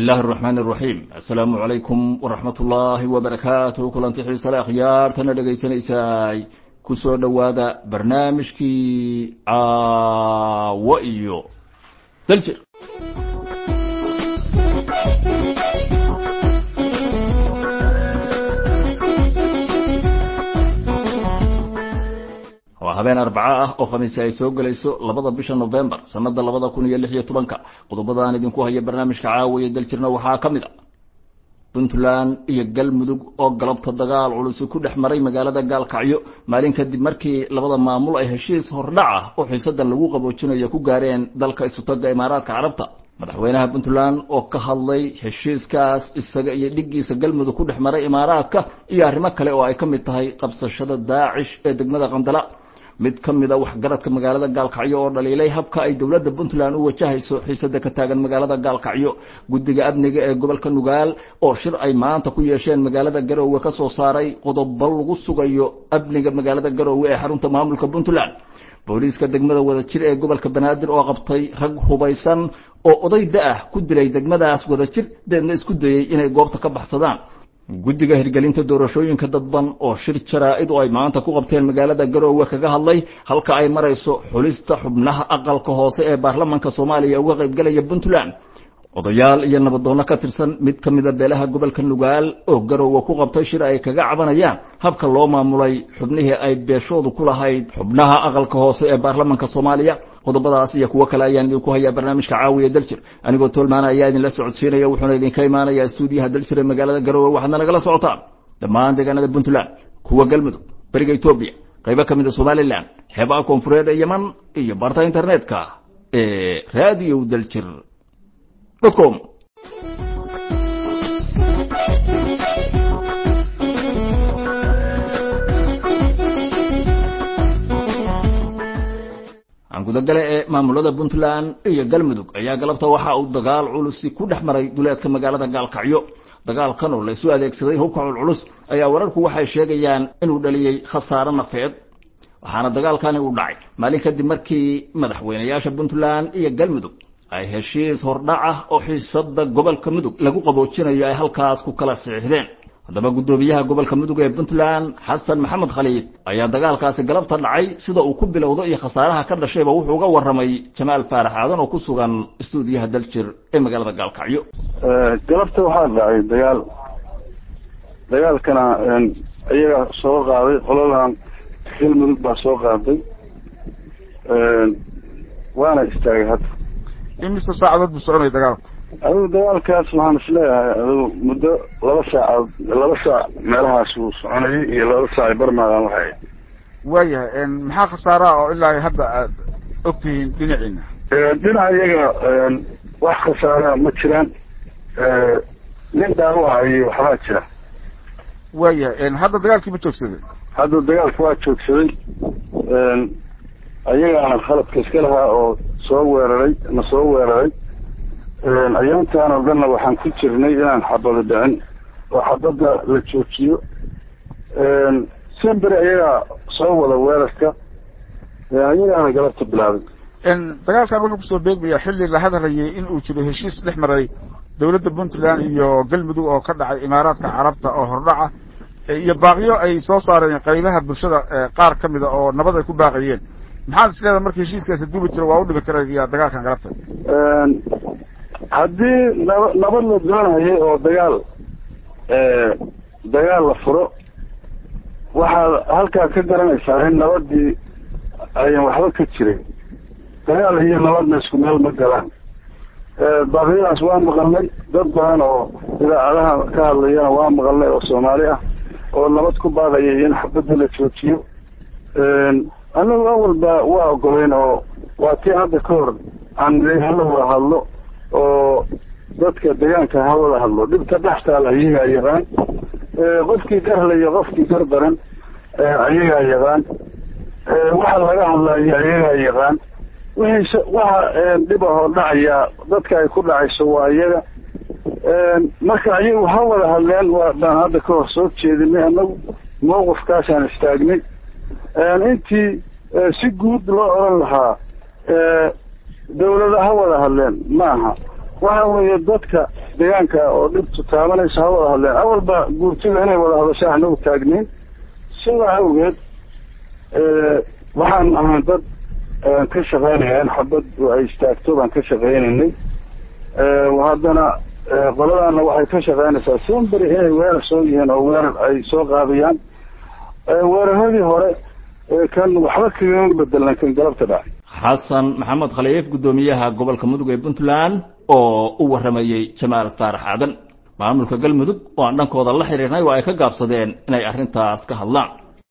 illahi araxmaan araxiim assalaamu calaykum waraxmat ullaahi wabarakaatuh kulanti xiisale akhyaartana dhegaysanaysaay ku soo dhowaada barnaamijkii caawo iyo daljir waa habeen arbaco ah oo khamiisi ay soo gelayso labada bisha novembar sanada labada kun iyo lix iyo tobanka qodobadaan idinku haya barnaamijka caawiya daljirna waxaa ka mid a puntland iyo galmudug oo galabta dagaal culusi ku dhex maray magaalada gaalkacyo maalin kadib markii labada maamul ay heshiis hordhac ah oo xiisada lagu qaboojinayo ku gaareen dalka isutaga imaaraadka carabta madaxweynaha puntland oo ka hadlay heshiiskaas isaga iyo dhiggiisa galmudug ku dhex maray imaaraadka iyo arrimo kale oo ay ka mid tahay qabsashada daacish ee degmada qandala mid ka mid a waxgaradka magaalada gaalkacyo oo dhaliilay habka ay dowladda puntland u wajahayso xiisada ka taagan magaalada gaalkacyo guddiga amniga ee gobolka nugaal oo shir ay maanta ku yeesheen magaalada garoowe ka soo saaray qodobo lagu sugayo amniga magaalada garoowe ee xarunta maamulka puntland booliiska degmada wadajir ee gobolka banaadir oo qabtay rag hubaysan oo oday da-ah ku dilay degmadaas wadajir deedna isku dayey inay goobta ka baxsadaan guddiga hirgelinta doorashooyinka dadban oo shir jaraa-id oo ay maanta ku qabteen magaalada garoowe kaga hadlay halka ay marayso xulista xubnaha aqalka hoose ee baarlamanka soomaaliya uga qaybgalaya puntland odayaal iyo nabadoonno ka tirsan mid ka mida beelaha gobolka nugaal oo garoowe ku qabtay shir ay kaga cabanayaan habka loo maamulay xubnihii ay beeshoodu ku lahayd xubnaha aqalka hoose ee baarlamanka soomaaliya qodobadaas iyo kuwo kale ayaan idinku hayaa barnaamijka caawiya daljir anigoo toolmaana ayaa idinla socodsiinaya wuxuuna idinka imaanayaa stuudiyaha daljir ee magaalada garoowe waxaadna nagala socotaan dhammaan deegaanada puntland kuwa galmudug beriga etoobiya qaybo ka mid a somalilan xeebaha koonfureed ee yeman iyo barta internetka ee radio daljir com gudagale ee maamulada puntland iyo galmudug ayaa galabta waxa uu dagaal culusi ku dhex maray duleedka magaalada gaalkacyo dagaalkan oo laysu adeegsaday hubka culculus ayaa wararku waxay sheegayaan inuu dhaliyey khasaaro nafeed waxaana dagaalkani uu dhacay maalin kadib markii madaxweynayaasha puntland iyo galmudug ay heshiis hordhac ah oo xiisada gobolka mudug lagu qaboojinayo ay halkaas ku kala siixdeen haddaba guddoomiyaha gobolka mudug ee puntland xasan maxamed khaliid ayaa dagaalkaasi galabta dhacay sida uu ku bilowdo iyo khasaaraha ka dhashayba wuxuu uga warramay jamaal faarax aadan oo ku sugan stuudiyaha daljir ee magaalada gaalkacyo galabta waxaa dhacay dagaal dagaalkana iyaga soo qaaday qoladan galmudug baa soo qaaday waana istaagay hadda imise saacadood buu soconaya dagaalku adigu dagaalkaas waxaan isleeyahay adigu muddo laba saacaod laba saac meelahaas uu soconayay iyo laba saac barmaadaan waxay waayahay maxaa khasaaraha oo ilaa hadda aad ogtihiin dhinaciina dhinaca iyaga wax khasaara ma jiraan nin dhaawacayo waxbaa jira waayahay hadda dagaalkii ma joogsaday hadda dagaalka waa joogsaday ayagaana khaladka iska lahaa oo soo weeraray na soo weeraray ayaantaan oo dhanna waxaan ku jirnay inaan xabado dhicin oo xabadda la joojiyo semberi ayagaa soo wada weerarka ayagaana galabta bilaabay dagaalkan wuxuu kusoo beegmaya xilli la hadlayay in uu jiro heshiis dhex maray dowladda puntland iyo galmudug oo ka dhacay imaaraadka carabta oo hordhaca iyo baaqyo ay soo saareen qaybaha bulshada qaar ka mida oo nabad ay ku baaqayeen maxaad is leedahay marka heshiiskaasi duubi jiro waa u dhimi karaya dagaalkan galabta haddii naba nabad la doonayay oo dagaal dagaal la furo waxaad halkaa ka garanaysaa in nabadii ayan waxba ka jirin dagaal iyo nabadna isku meel ma galaan baaqyadaas waa maqalnay dad badan oo idaacadaha ka hadlayana waa maqalnay oo soomaali ah oo nabad ku baaqayay in xabadda la joojiyo annagu awalba waa ogoleyn oo waa tii hadda ka hor aan hala wada hadlo oo dadka deegaanka ha wada hadlo dhibka dhextaala ayagaa yaqaan qofkii garlayo qofkii gar daran ayagaa yaqaan waxa laga hadlayo ayagaa yaqaan wixii waxa dhib ahoo dhacaya dadka ay ku dhacayso waa iyaga marka ayagu ha wada hadleen waa baan hadda ka hor soo jeedinay annagu mawqifkaasaan istaagnay intii si guud loo oran lahaa dawlada ha wada hadleen ma aha waxa weeye dadka deegaanka oo dhibtu taabanaysa ha wada hadleen awalba guurtida inay wada hadasho ahna u taagniin sidaa awgeed waxaan ahaan dad ka shaqeynaya in xabad ay istaagto baan ka shaqeynaynay haddana qoladaana waxay ka shaqeynaysaa simberi inay weerar soo yihiin oo weerar ay soo qaadayaan weeraradii hore kan waxba kaga bedelan kan galabta dhacay xasan maxamed khaliif guddoomiyaha gobolka mudug ee puntland oo u warramayey jamaal faarax aadan maamulka galmudug oo aan dhankooda la xiriirnay oo ay ka gaabsadeen inay arrintaas ka hadlaan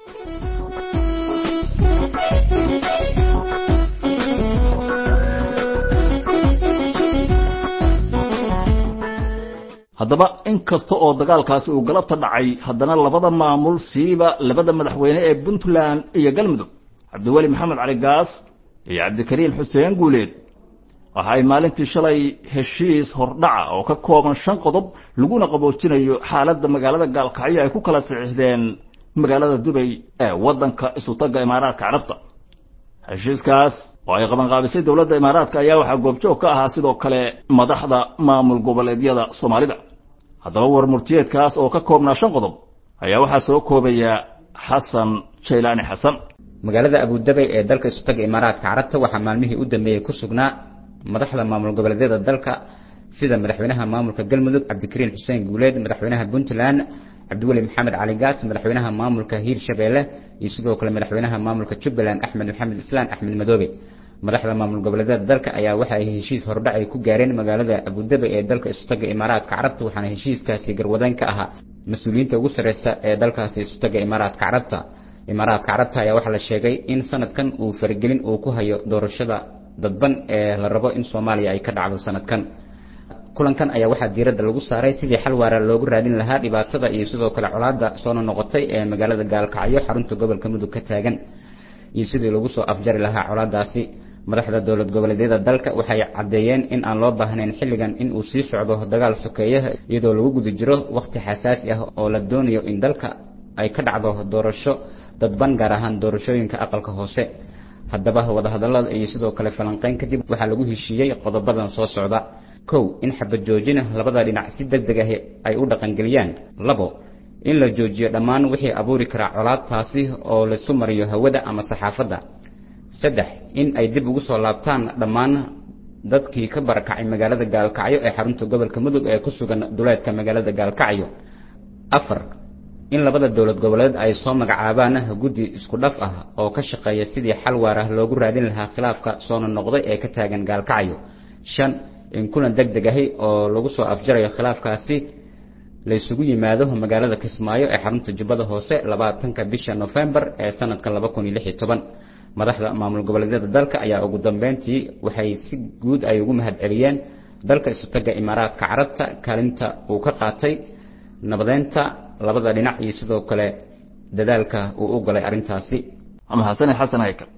haddaba in kasta oo dagaalkaasi uu galabta dhacay haddana labada maamul siiba labada madaxweyne ee puntland iyo galmudug cabdiweli maxamed cali gaas iyo cabdikariin xuseen guuleed waxa ay maalintii shalay heshiis hordhaca oo ka kooban shan qodob laguna qaboojinayo xaaladda magaalada gaalkacyo ay ku kala saxiixdeen magaalada dubay ee waddanka isutagga imaaraadka carabta heshiiskaas oo ay qabanqaabisay dowladda imaaraadka ayaa waxaa goobjoog ka ahaa sidoo kale madaxda maamul goboleedyada soomaalida haddaba war murtiyeedkaas oo ka koobnaa shan qodob ayaa waxaa soo koobaya xasan jaylaani xasan magaalada abudabay ee dalka isutaga imaaraadka carabta waxaa maalmihii u dambeeyey ku sugnaa madaxda maamul goboleedyada dalka sida madaxweynaha maamulka galmudug cabdikariin xuseen guuleed madaxweynaha puntland cabdiweli maxamed cali gaas madaxweynaha maamulka hiirshabeelle iyo sidoo kale madaxweynaha maamulka jubbaland axmed maxamed islaan axmed madoobe madaxda maamul goboleedyada dalka ayaa waxa ay heshiis hordhac ay ku gaareen magaalada abudabay ee dalka isutaga imaaraadka carabta waxaana heshiiskaasi garwadaan ka ahaa mas-uuliyiinta ugu sarreysa ee dalkaasi isutaga imaaraadka carabta imaaraadka carabta ayaa waxaa la sheegay in sanadkan uu faragelin uu ku hayo doorashada dadban ee la rabo in soomaaliya ay ka dhacdo sanadkan kulankan ayaa waxaa diiradda lagu saaray sidii xal waara loogu raadin lahaa dhibaatada iyo sidoo kale colaadda soona noqotay ee magaalada gaalkacyo xarunta gobolka mudug ka taagan iyo sidii lagu soo afjari lahaa colaadaasi madaxda dowlad goboleedyada dalka waxay caddeeyeen in aan loo baahnayn xilligan in uu sii socdo dagaal sokeeyaha iyadoo lagu guda jiro wakhti xasaasi ah oo la doonayo in dalka ay ka dhacdo doorasho dadban gaar ahaan doorashooyinka aqalka hoose haddaba wadahadallada iyo sidoo kale falanqeyn kadib waxaa lagu heshiiyey qodobadan soo socda kow in xabad joojina labada dhinac si deg deg ah ay u dhaqangeliyaan labo in la joojiyo dhammaan wixii abuuri karaa colaad taasi oo laisu mariyo hawada ama saxaafadda saddex in ay dib ugu soo laabtaan dhammaan dadkii ka barakacay magaalada gaalkacyo ee xarunta gobolka mudug ee ku sugan duleedka magaalada gaalkacyo afar in labada dowlad goboleed ay soo magacaabaan guddi isku dhaf ah oo ka shaqeeya sidii xal waar ah loogu raadin lahaa khilaafka soona noqday ee ka taagan gaalkacyo shan in kulan deg deg ahi oo lagu soo afjarayo khilaafkaasi laysugu yimaado magaalada kismaayo ee xarunta jubbada hoose labaatanka bisha nofembar ee sanadka laba kun iyo lix iyo toban madaxda maamul goboleedyada dalka ayaa ugu dambeyntii waxay si guud ay ugu mahad celiyeen dalka isutaga imaaraadka carabta kaalinta uu ka qaatay nabadeynta labada dhinac iyo sidoo kale dadaalka uu u galay arrintaasi ama xasane xasan haykal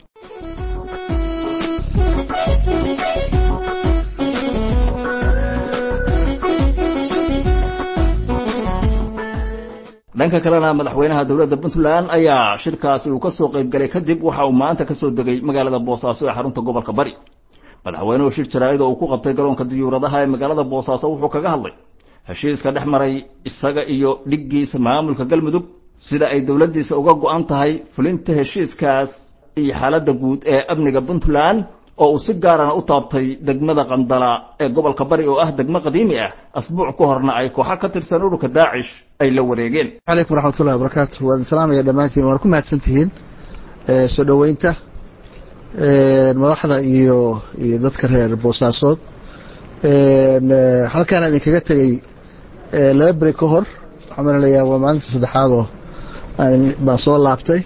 dhanka kalena madaxweynaha dowladda puntland ayaa shirkaasi uu ka soo qaybgalay kadib waxa uu maanta ka soo degay magaalada boosaaso ee xarunta gobolka bari madaxweynuhu shir jaraa'id oo uu ku qabtay garoonka diyuuradaha ee magaalada boosaaso wuxuu kaga hadlay heshiiska dhex maray isaga iyo dhiggiisa maamulka galmudug sida ay dowladdiisa uga go'an tahay fulinta heshiiskaas iyo xaaladda guud ee amniga puntland oo uu si gaarana u taabtay degmada qandala ee gobolka bari oo ah degmo qadiimi ah asbuuc ka horna ay kooxo ka tirsan ururka daacish ay la wareegeen calaykum waraxmatullahi wabarakaatu waan salaamaya dhammaantiin waan ku mahadsan tihiin soo dhoweynta madaxda iyo iyo dadka reer boosaasood halkaan idinkaga tegey laba beri ka hor waxaan malalayaa waa maalinta saddexaadoo baan soo laabtay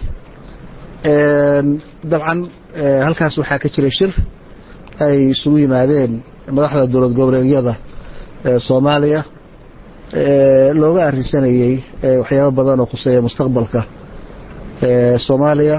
dabcan halkaas waxaa ka jiray shir ay isugu yimaadeen madaxda dowlad goboleedyada soomaaliya looga arinsanayey waxyaabo badan oo khuseeya mustaqbalka soomaaliya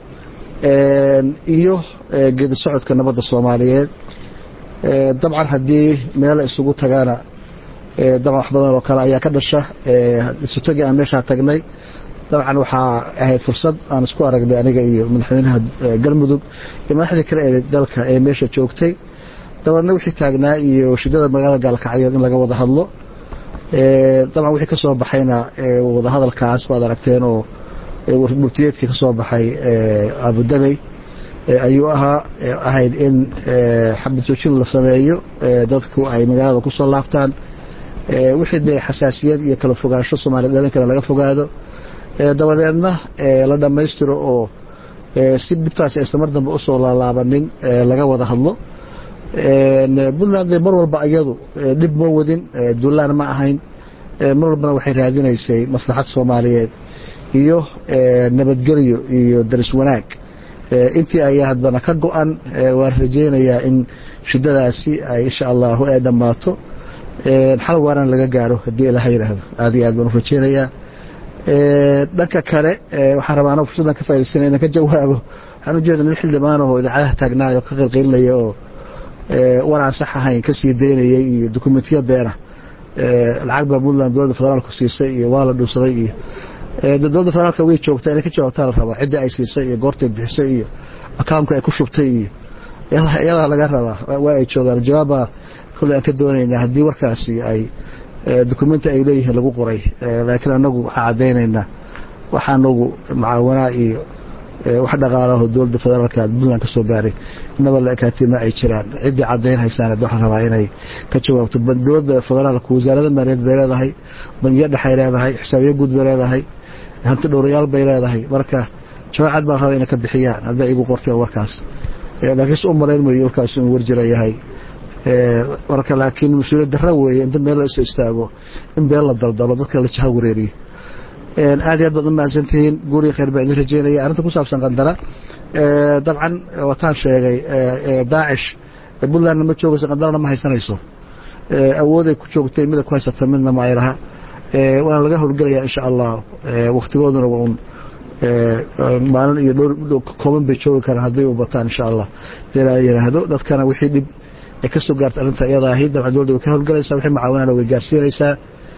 iyo geedi socodka nabadda soomaaliyeed dabcan haddii meel isugu tagaana dabcan wax badan oo kale ayaa ka dhasha isutagii aan meeshaa tagnay dabcan waxaa ahayd fursad aan isku aragnay aniga iyo madaxweynaha galmudug iyo madaxdii kale ee dalka ee meesha joogtay dabeedna wixii taagnaa iyo shidada magaalada gaalkacyood in laga wada hadlo dabcan wixii ka soo baxayna wadahadalkaas waad aragteen oo murtiyeedkii ka soo baxay abudabey ayuu ahaa ahayd in xabad joojin la sameeyo dadku ay magaalada ku soo laabtaan wixii dee xasaasiyad iyo kala fogaansho soomaliya dhalinkana laga fogaado dabadeedna la dhammaystiro oo si dhibtaas aysan mar dambe usoo laalaabanin laga wada hadlo puntland mar walba iyadu dhib ma wadin duulaan ma ahayn mar walbana waxay raadinaysay maslaxad soomaaliyeed iyo nabadgelyo iyo daris wanaag intii ayaa haddana ka go-an waan rajaynayaa in shidadaasi ay insha allahu ay dhammaato xal waaran laga gaaro haddii ilaha yidhaahdo aad iyo aad baan u rajaynayaa dhanka kale waxaan rabaa anoo fursaddan ka faidaysanay inaan ka jawaabo waxaan ujeeda nin xildhibaanahoo idaacadaha taagnaayo ka qilqilinaya oo war aan sax ahayn ka sii daynayay iyo dokumentiya beena lacag baa puntland dowladda federaalku siisay iyo waa la dhuusaday iyo dowladda federaalka way joogtaa inay ka jawaabtaa la rabaa ciddii ay siisay iyo goortay bixisay iyo akaamka ay ku shubtay iyo iyadaa laga rabaa waa ay joogaan jawaabbaa kolley aan ka doonaynaa haddii warkaasi ay dokumenti ay leeyihiin lagu qoray laakiin anagu waxaan caddaynaynaa waxa anagu mucaawanaa iyo wax dhaqaalaho dowladda federaalka puntland ka soo gaaray inaba la ekaatay ma ay jiraan ciddii caddayn haysaan waxaan rabaa inay ka jawaabto dowladda federaalka wasaarada maaliyaed bay leedahay bangiyo dhexay leedahay xisaabiyo guud bay leedahay hanti dhowrayaal bay leedahay marka jawaacad baan rabaa inay ka bixiyaan hadday igu qorteen warkaas laakiin se u malayn mayo warkaas inuu warjira yahay marka laakiin mas-uuliyad darra weeye inta meel la iso istaago in been la daldalo dadka la jaha wareeriyo aad iyo aad baad u mahadsantihiin guuriga khayr baa idin rajeynaya arrinta ku saabsan qandara dabcan wataan sheegay daacish puntlandna ma joogayso qandarana ma haysanayso awooday ku joogtay mida ku haysata midna ma ay laha waana laga howlgelaya insha allah waktigooduna waa un maalin iyo dhowr kooban bay joogi karaan hadday u bataan insha allah dee la yidhaahdo dadkana wixii dhib ay ka soo gaarta arrinta iyada ahayd dabcan dowladda way ka howlgalaysaa wixii macaawinana way gaarsiinaysaa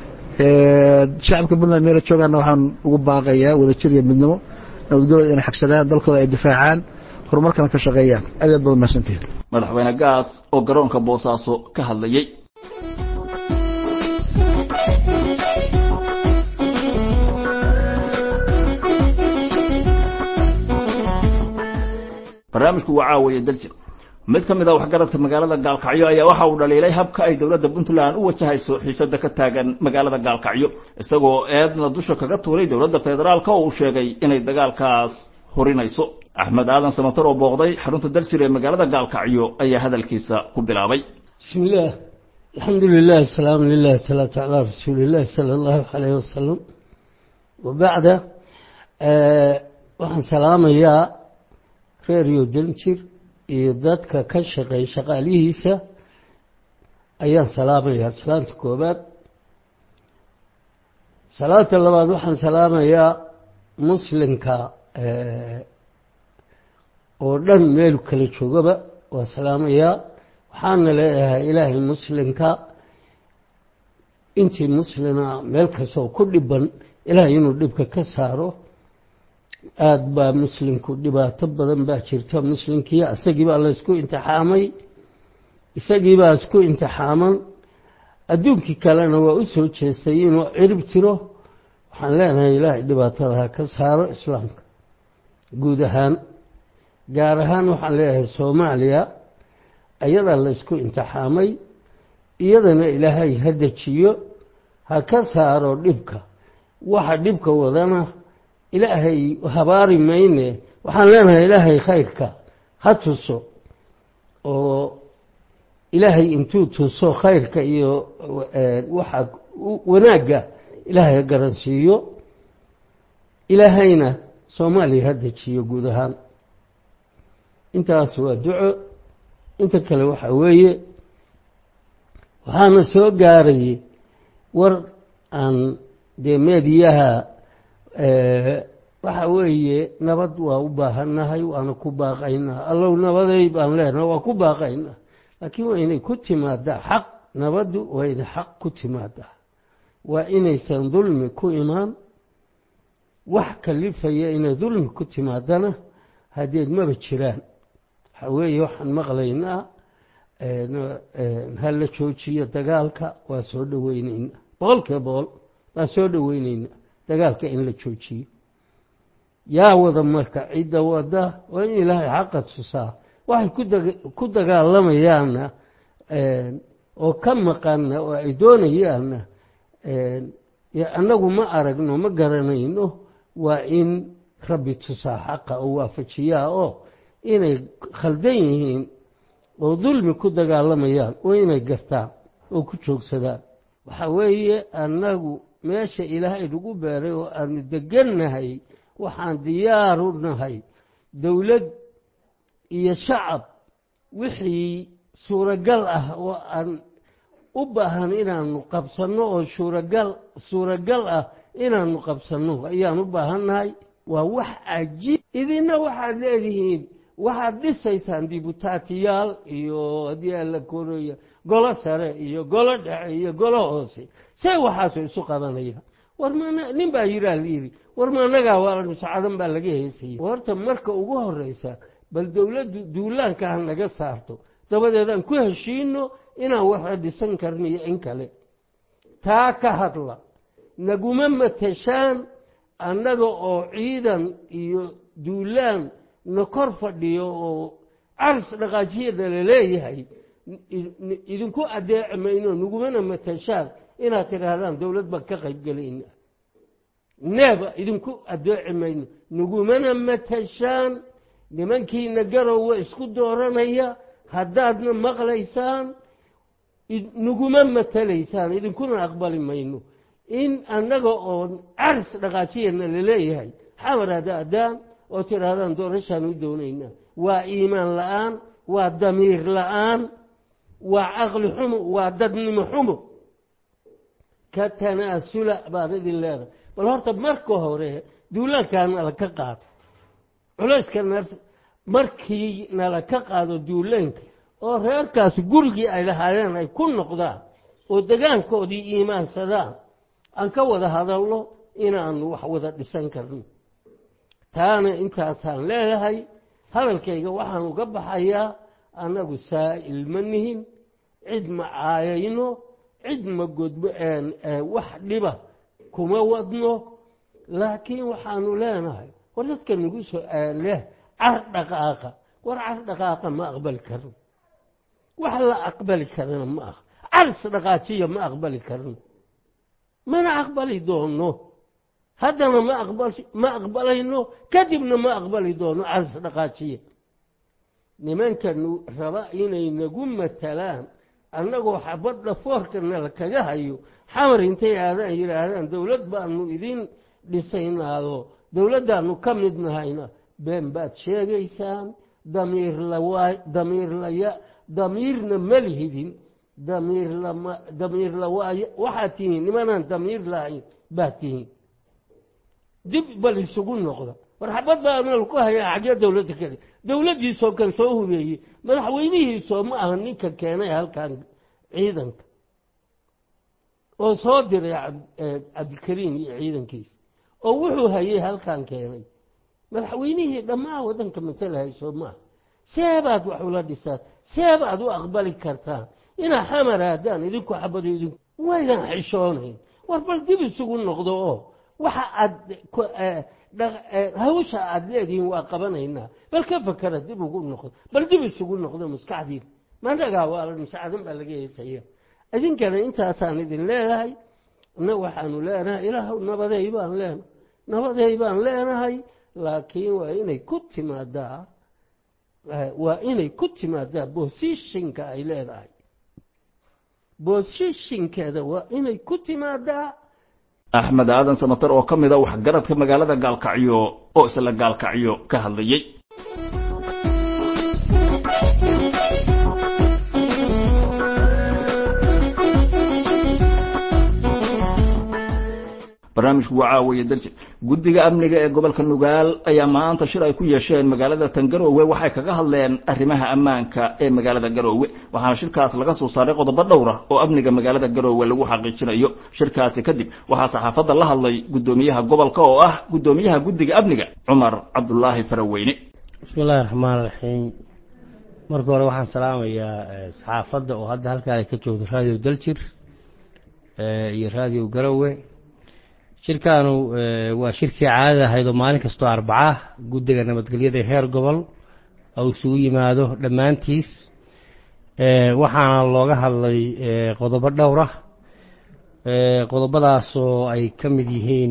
shacabka puntland meela joogaana waxaan ugu baaqayaa wadajir iyo midnimo nabadgelooda inay xagsadaan dalkooda ay difaacaan horumarkana ka shaqeeyaan aad aad baad mahadsantihin madaxweyne gaas oo garoonka boosaaso ka hadlayey barnaamijku waa caawaye daljir mid ka mid a waxgaradka magaalada gaalkacyo ayaa waxa uu dhaliilay habka ay dowladda puntland u wajahayso xiisada ka taagan magaalada gaalkacyo isagoo eedna dusha kaga tuuray dowladda federaalka oo uu sheegay inay dagaalkaas horinayso axmed aadan samatar oo booqday xarunta daljir ee magaalada gaalkacyo ayaa hadalkiisa ku bilaabay بسم الله الحمد لله السلام لله الصلاة على رسول الله صلى الله عليه وسلم وبعد آه waxaan salaamayaa reeriyo daljir iyo dadka ka shaqeeya shaqaalihiisa ayaan salaamayaa salaanta koobaad salaanta labaad waxaan salaamayaa muslimka oo dhan meelu kala joogaba waa salaamayaa waxaana leeyahay ilaahay muslimka intii muslima meel kastoo ku dhiban ilaahay inuu dhibka ka saaro aada baa muslimku dhibaato badan baa jirta muslimkii isagii baa la isku imtixaamay isagii baa isku imtixaaman adduunkii kalena waa u soo jeestay inuu cirib tiro waxaan leenahay ilaahay dhibaatada ha ka saaro islaamka guud ahaan gaar ahaan waxaan leeyahay soomaaliya ayadaa la isku imtixaamay iyadana ilaahay ha dejiyo ha ka saaro dhibka waxa dhibka wadana ilaahay habaari mayne waxaan leenahay ilaahay khayrka ha tuso oo ilaahay intuu tuso khayrka iyo waxa wanaagga ilaahay ha garansiiyo ilaahayna soomaaliya ha dejiyo guud ahaan intaas waa duco inta kale waxa weeye waxaana soo gaarayay war aan dee meediyaha waxa weeye nabad waa u baahannahay waana ku baaqaynaa allow nabaday baan leenaha waa ku baaqaynaa laakiin waa inay ku timaadaa xaq nabaddu waa inay xaq ku timaadaa waa inaysan dulmi ku imaan wax kalifaya inay dulmi ku timaadana hadeed maba jiraan waxa weeye waxaan maqlaynaa ha la joojiyo dagaalka waa soo dhoweyneyna boqol kiiba boqol waa soo dhoweyneyna dagaalka in la joojiyo yaa wada marka cidda wada waa in ilaahay xaqa tusaa waxay ku dagaalamayaanna oo ka maqanna oo ay doonayaanna annagu ma aragno ma garanayno waa in rabbi tusaa xaqa oo waafajiyaa oo inay khaldan yihiin oo dulmi ku dagaalamayaan oo inay gartaan oo ku joogsadaan waxa weeye annagu meesha ilaahay nagu beeray oo aanu degannahay waxaan diyaaru nahay dowlad iyo shacab wixii suuragal ah oo aan u baahan inaanu qabsanno oo suuragal suuragal ah inaanu qabsanno ayaan u baahannahay waa wax cajiib idinna waxaad leedihiin waxaad dhisaysaan dibutaatiyaal iyo haddii alla koraya golo sare iyo golo dhexe iyo golo hoose see waxaasu isu qabanayaan war ma nin baa yiraa layidhi war ma annagaa waa muscadan baa laga heesaya horta marka ugu horeysa bal dowladdu duulaanka ha naga saarto dabadeedaan ku heshiino inaan waxa dhisan karniyo in kale taa ka hadla naguma mateshaan annaga oo ciidan iyo duulaan na kor fadhiyo oo caris dhaqaajiyada la leeyahay idinku adeeci mayno nagumana mateshaan inaad tidhaahdaan dowlad baan ka qaybgelayna neeba idinku adeeci mayno nagumana mateshaan nimankiina garowa isku dooranaya haddaadna maqlaysaan naguma matelaysaan idinkuna aqbali mayno in annaga oo caris dhaqaajiyana laleeyahay xamar hadaadaan oo tidhaahdaan doorashaan u doonaynaa waa iimaan la-aan waa damiir la-aan waa caqli xumo waa dadnimo xumo ka tanaasula baan idin leedahay bal horta marka hore duulaankaa nala ka qaado culayska markii nala ka qaado duulaanka oo reerkaas gurigii ay lahaayeen ay ku noqdaan oo degaankoodii iimaansadaan aan ka wada hadalno inaanu wax wada dhisan karno taana intaasaan leedahay hadalkayga waxaan uga baxayaa annagu saa'il ma nihin cid ma caayayno cid ma godbo wax dhiba kuma wadno laakiin waxaanu leenahay war dadka nagu soo leh car dhaqaaqa war car dhaqaaqa ma aqbali karno wax la aqbali karana ma aha caris dhaqaajiya ma aqbali karno mana aqbali doono haddana ma aqbal ma aqbalayno kadibna ma aqbali doono caris dhaqaajiya nimanka raba inay nagu matalaan annagoo xabadda foorkana la kaga hayo xamar intay aadaan yidhaahdaan dowlad baanu idin dhisaynaado dowladdaanu ka mid nahayna been baad sheegaysaan damiir lawaa damiir laya damiirna ma lihidin damiir lama damiir lawaayo waxaad tihiin nimanaan damiir lahayn baad tihiin dib bal isugu noqda war xabad baa meel ku hayaa xagee dowladda kale dowladdiisoo kan soo hubeeyey madaxweynihiisoo ma aha ninka keenay halkan ciidanka oo soo diray cabdikariim iyo ciidankiisa oo wuxuu hayay halkan keenay madaxweynihii dhammaan waddanka matalahay soo maaha seebaad wax ula dhisaan seebaad u aqbali kartaan inaa xamar haddaan idinku xabado idinku waydan xishoonayn war bal dib isugu noqdo oo waxa aad hawsha aad leedihiin waa qabanaynaa bal ka fakera dib ugu noqdo bal dib isugu noqdo maskaxdiina managaa waa masaacadan baa laga heesaya idinkana intaasaan idin leedahay na waxaanu leenahay ilaahw nabaday baan leenahay nabaday baan leenahay laakiin waa inay ku timaadaa waa inay ku timaadaa bosishinka ay leedahay bosishinkeeda waa inay ku timaadaa axmed aadan samatar oo ka mid a waxgaradka magaalada gaalkacyo oo isla gaalkacyo ka hadlayey barnaamijku waa caawiya darji guddiga amniga ee gobolka nugaal ayaa maanta shir ay ku yeesheen magaalada tangaroowe waxay kaga hadleen arrimaha ammaanka ee magaalada garoowe waxaana shirkaas laga soo saaray qodobo dhowr ah oo amniga magaalada garoowe lagu xaqiijinayo shirkaasi kadib waxaa saxaafadda la hadlay guddoomiyaha gobolka oo ah guddoomiyaha guddiga amniga cumar cabdulaahi faraweyne bismi illaahi raxmaan raxiim marka hore waxaan salaamayaa saxaafadda oo hadda halkaa ay ka joogto raadiyo daljir iyo raadiyo garowe shirkaanu waa shirkii caadada ahayd oo maalin kastoo arbaca guddiga nabadgelyada heer gobol oo isugu yimaado dhammaantiis waxaana looga hadlay qodobo dhowr ah qodobadaasoo ay ka mid yihiin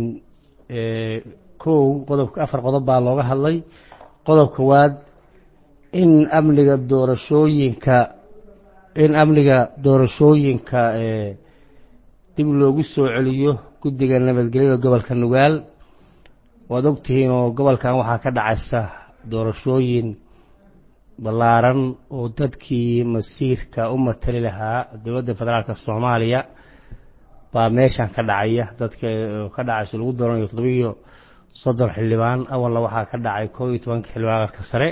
kow qodobka afar qodob baa looga hadlay qodob kowaad in amniga doorashooyinka in amniga doorashooyinka dib loogu soo celiyo guddiga nabadgelyada gobolka nugaal waad ogtihiin oo gobolkan waxaa ka dhacaysa doorashooyin ballaaran oo dadkii masiirka u matali lahaa dowladda federaalk soomaaliya baa meeshan ka dhacaya dadka ka dhacayso lagu dooranayo toddobiyo soddon xildhibaan awalna waxaa ka dhacay koob iyo tobanka xildhibaan aqalka sare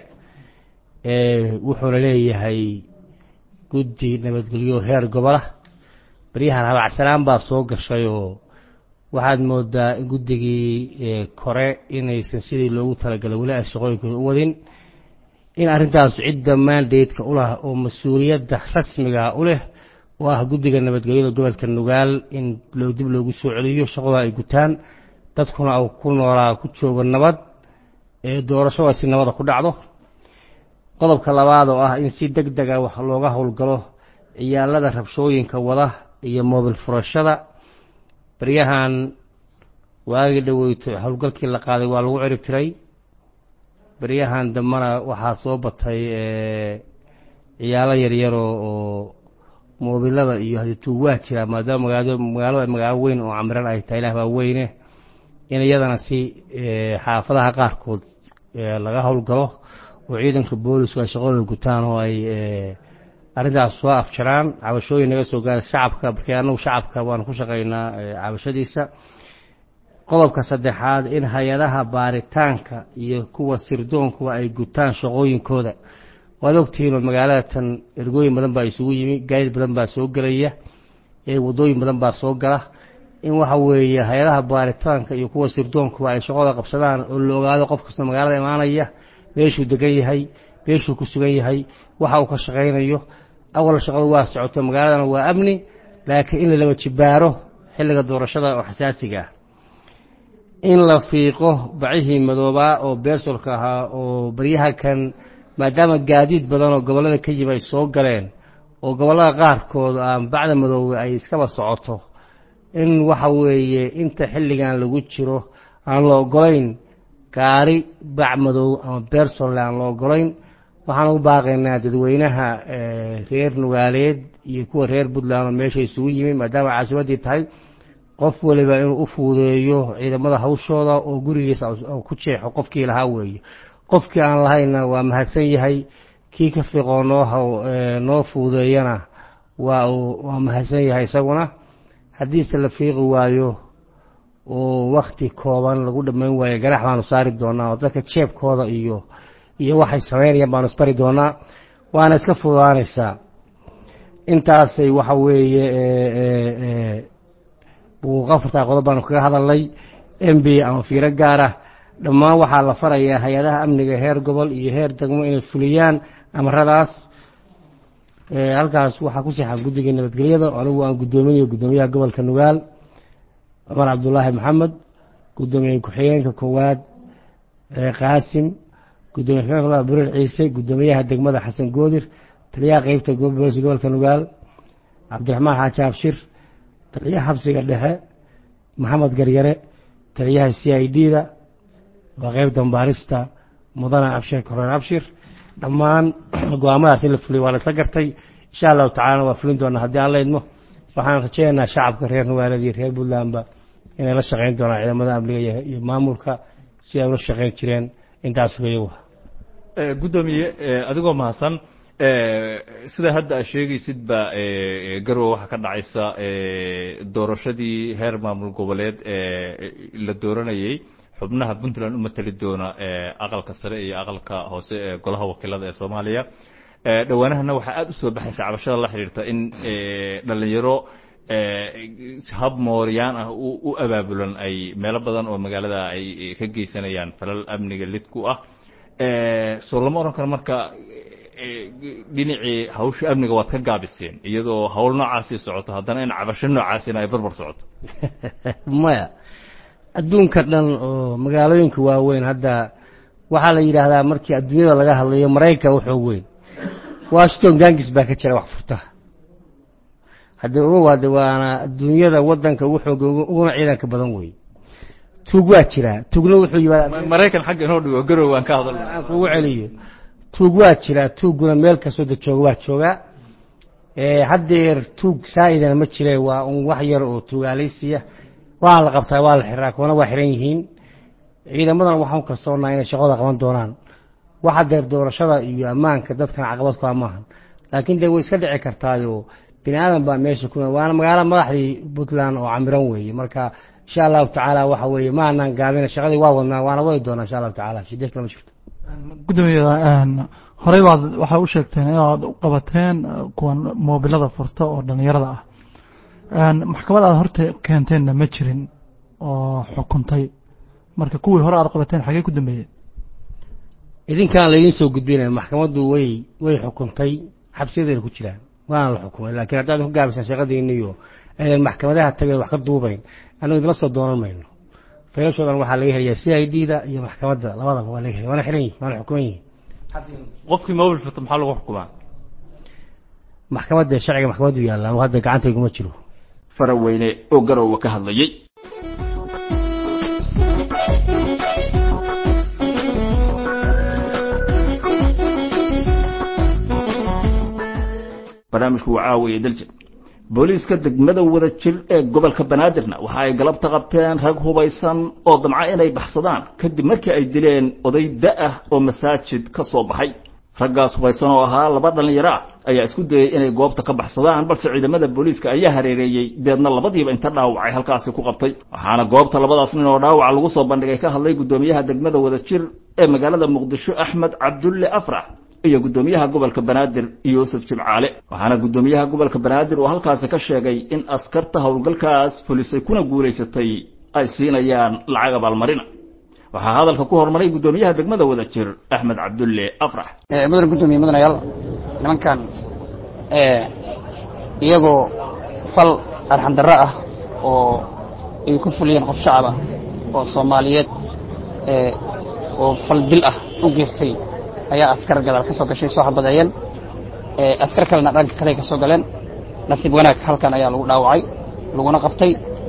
wuxuuna leeyahay guddi nabadgelyo heer gobolah baryahan habacsanaan baa soo gashay oo waxaad moodaa in guddigii kore inaysan sidii loogu talagalay weli ay shaqooyinkooda u wadin in arrintaasu cidda maandaydka u lah oo mas-uuliyadda rasmiga u leh oo ah guddiga nabadgelyada gobolka nugaal in dib loogu soo celiyo shaqada ay gutaan dadkuna uu ku noolaa ku joogo nabad ee doorashadaasi nabada ku dhacdo qodobka labaad oo ah in si deg dega wax looga howlgalo ciyaalada rabshooyinka wada iyo moobil furashada baryahan waagii dhoweyto howlgalkii la qaaday waa lagu cirib tiray baryahan dambena waxaa soo batay ciyaalo yaryaroo oo moobilada iyo hadituug waa jiraa maadaama magaado magaalo magaalo weyn oo camiran ay tahay ilaah baa weyne in iyadana si xaafadaha qaarkood laga howlgalo oo ciidanka boolisku ay shaqadooda gutaan oo ay arrintaas soo afjaraan cabashooyin naga soo gaara shacabka markii annagu shacabka waanu ku shaqaynaa cabashadiisa qodobka saddexaad in hay-adaha baaritaanka iyo kuwa sirdoonkuwa ay gutaan shaqooyinkooda waad ogtihiin oo magaalada tan ergooyin badan baa isugu yimi gaadid badan baa soo gelaya ee waddooyin badan baa soo gala in waxa weeye hay-adaha baaritaanka iyo kuwa sirdoonkuwa ay shaqada qabsadaan oo la ogaado qof kasta magaalada imaanaya meeshuu degan yahay meeshuu ku sugan yahay waxa uu ka shaqaynayo awal shaqadu waa socoto magaaladana waa amni laakiin in lalaba jibaaro xilliga doorashada oo xasaasiga ah in la fiiqo bacihii madoobaa oo beersolka ahaa oo baryaha kan maadaama gaadiid badan oo gobollada ka yimi ay soo galeen oo gobollada qaarkood aan bacda madoobe ay iskaba socoto in waxa weeye inta xilligan lagu jiro aan la ogolayn gaari bac madow ama beersolle aan la ogolayn waxaan u baaqaynaa dadweynaha reer nugaaleed iyo kuwa reer puntland oo meesha isugu yimi maadaama caasimaddii tahay qof waliba inuu u fuudeeyo ciidamada hawshooda oo gurigiisa ku jeexo qofkii lahaa weeye qofkii aan lahayna waa mahadsan yahay kii ka fiiqoo noo noo fuudeeyana waa uu waa mahadsan yahay isaguna haddiise la fiiqi waayo oo wakti kooban lagu dhammayn waayo garax baanu saari doonaa oo dadka jeebkooda iyo iyo waxay samaynayaan baanu isbari doonaa waana iska fududaanaysaa intaasay waxa weeye afartaa qodob baanu kaga hadalnay m b ama fiiro gaar ah dhammaan waxaa la farayaa hay-adaha amniga heer gobol iyo heer degmo inay fuliyaan amaradaas halkaas waxaa ku seexan guddiga nabadgelyada anigu aan guddoominayo guddoomiyaha gobolka nugaal cumar cabdulaahi maxamed guddoomiye ku-xigeenka koowaad qaasim gudoomiye ku-xigeenka burir ciise guddoomiyaha degmada xasan goodir taliyaha qeybta booliska gobolka nugaal cabdiraxmaan xaaji abshir taliyaha xabsiga dhexe maxamed garyare taliyaha c i d da waa qeyb dambaarista mudane abshir koreen abshir dhammaan go-aamadaas in la fuliyo waa la isla gartay insha allahu tacalana waa fulin doonaa haddii aan la idmo waxaan rajeynaynaa shacabka reer nugaaleed iyo reer puntlandba inay la shaqeyn doonaan ciidamada amniga iyo maamulka si ay ula shaqeyn jireen intaas weeyawa guddoomiye adigoo mahadsan sida hadda aad sheegaysid ba garowe waxaa ka dhacaysa doorashadii heer maamul goboleed la dooranayey xubnaha puntland u matali doona aqalka sare iyo aqalka hoose ee golaha wakiilada ee soomaaliya dhowaanahana waxaa aada u soo baxaysa cabashada la xidhiirta in dhalinyaro hab mooryaan ah u abaabulan ay meelo badan oo magaalada ay ka geysanayaan falal amniga lid ku ah soo lama odhan karo marka dhinacii hawsha amniga waad ka gaabiseen iyadoo hawl noocaasii socoto haddana in cabasho noocaasina ay barbar socoto maya adduunka dhan oo magaalooyinka waaweyn hadda waxaa la yidhaahdaa markii adduunyada laga hadlayo maraykan wuxuu weyn washington gangis baa ka jira wax furta haddii uga waade waana adduunyada wadanka ugu xooga uguna ciidanka badan wey tuug waa jiraa tuugna wuxuu yimaadaa maraykan xagga inoo dhigo garow waan ka hadal aan kugu celiyo tuug waa jiraa tuuguna meel kastoo da jooga waa joogaa haddeer tuug saa-idana ma jire waa un wax yar oo tuugaalaysiya waa la qabtaa waa la xiraa kuwana waa xiran yihiin ciidamadana waxaan kalsoonaa inay shaqada qaban doonaan waxa deer doorashada iyo ammaanka dadkan caqabad ku maahan laakiin dee way iska dhici kartaayo bini aadan baa meesha ku waana magaalo madaxdii puntland oo camiran weeye marka insha allahu tacaala waxa weeye ma anaan gaabina shaqadii waa wadnaa waana wadi doonaa insha allahu tacaala shidee kale ma jirto gudoomiya horey baad waxaa u sheegteen inaad u qabateen kuwan moobilada furta oo dhallinyarada ah maxkamad aad horta keenteenna ma jirin oo xukuntay marka kuwii hore aad qabateen xagee ku dambeeyeen idinkaan laydiin soo gudbinaya maxkamaddu way way xukuntay xabsiyadeena ku jiraan waana la xukumay laakiin haddaad ku gaabisaan shaqadiina iyo aydan maxkamadaha tageen wax ka duubayn annagu idinla soo doonan mayno faylashoodan waxaa laga helayaa c i d da iyo maxkamadda labadaba waa laga helaya waana xiran yihin waana xukuman yihin qofkii mobil furta maxaa lagu xukumaa maxkamadda sharciga maxkamaddu yaallaan hadda gacantayguma jiro faraweyne oo garowa ka hadlayey barnaamijku waa caawiya daljir booliiska degmada wada jir ee gobolka banaadirna waxa ay galabta qabteen rag hubaysan oo damca inay baxsadaan kadib markii ay dileen oday da-ah oo masaajid ka soo baxay raggaas hubaysan oo ahaa laba dhallinyaro ah ayaa isku dayey inay goobta ka baxsadaan balse ciidamada booliiska ayaa hareereeyey deedna labadiiba inta dhaawacay halkaasi ku qabtay waxaana goobta labadaas nin oo dhaawaca lagu soo bandhigay ka hadlay guddoomiyaha degmada wada jir ee magaalada muqdisho axmed cabdulle afrax iyo guddoomiyaha gobolka banaadir yuusuf jimcaale waxaana guddoomiyaha gobolka banaadir uu halkaasi ka sheegay in askarta howlgalkaas fulisay kuna guulaysatay ay siinayaan lacag abaalmarina waxaa hadalka ku hormaray guddoomiyaha degmada wada jir axmed cabdulle afrax mudan guddoomiye mudanayaal nimankan iyagoo fal arxandarro ah oo ay ku fuliyeen qof shacab ah oo soomaaliyeed oo fal dil ah u geystay ayaa askar gadaal ka soo gashay soo xabadeeyeen askar kalena dhanka kale ka soo galeen nasiib wanaag halkan ayaa lagu dhaawacay laguna qabtay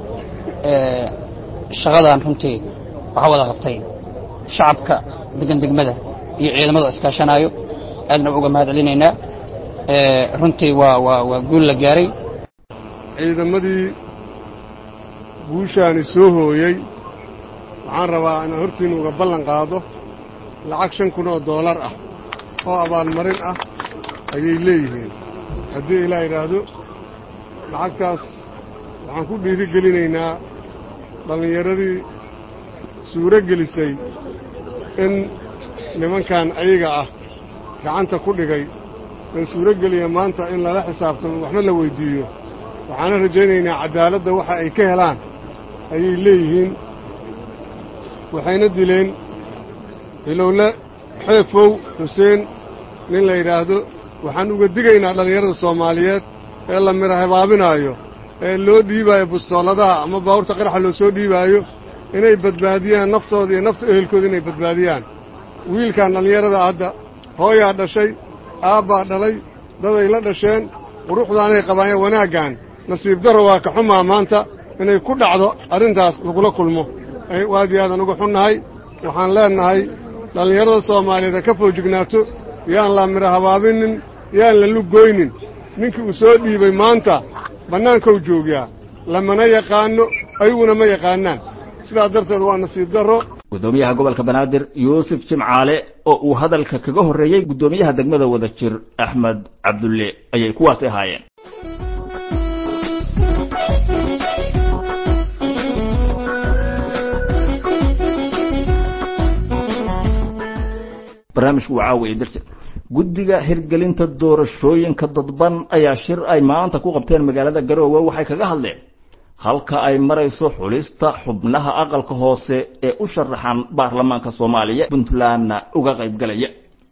shaqadan runtii waxaa wada qabtay shacabka degan degmada iyo ciidamadu iskaashanaayo aadna uga mahad celinaynaa runtii waa waa waa guul la gaaray ciidamadii guushaani soo hooyey waxaan rabaa inaan hortiinna uga ballan qaado lacag shan kun oo doolar ah oo abaalmarin ah ayay leeyihiin haddii ilaa yidhaahdo lacagtaas waxaan ku dhiiri gelinaynaa dhallinyaradii suuro gelisay in nimankan ayaga ah gacanta ku dhigay ee suuro geliya maanta in lala xisaabtamo waxna la weyddiiyo waxaana rajaynaynaa caddaaladda waxa ay ka helaan ayay leeyihiin waxayna dileen hilowle xeefow xuseen nin la yidhaahdo waxaan uga digaynaa dhallinyarada soomaaliyeed ee la mira habaabinaayo ee loo dhiibaayo bustooladaha ama baawurta qaraxa loo soo dhiibaayo inay badbaadiyaan naftooda iyo nafta ehelkooda inay badbaadiyaan wiilkan dhallinyarada hadda hooyaa dhashay aabbaa dhalay daday la dhasheen quruxdaanay qabaayeen wanaaggan nasiib darro waa ka xumaa maanta inay ku dhacdo arrintaas lagula kulmo aad iyo aadan uga xunnahay waxaan leennahay dhallinyarada soomaaliyeed ha ka foojignaato yaan la mira habaabinin yaan la lugoynin ninkii uu soo dhiibay maanta bannaankou joogaa lamana yaqaanno ayaguna ma yaqaanaan sidaas darteed waa nasiib darro guddoomiyaha gobolka banaadir yuusuf jimcaale oo uu hadalka kaga horreeyey guddoomiyaha degmada wada jir axmed cabdulle ayay kuwaasi ahaayeen barnaamijku waa caawiya darsi guddiga hirgelinta doorashooyinka dadban ayaa shir ay maanta ku qabteen magaalada garoowe waxay kaga hadleen halka ay marayso xulista xubnaha aqalka hoose ee u sharaxan baarlamaanka soomaaliya puntlandna uga qaybgalaya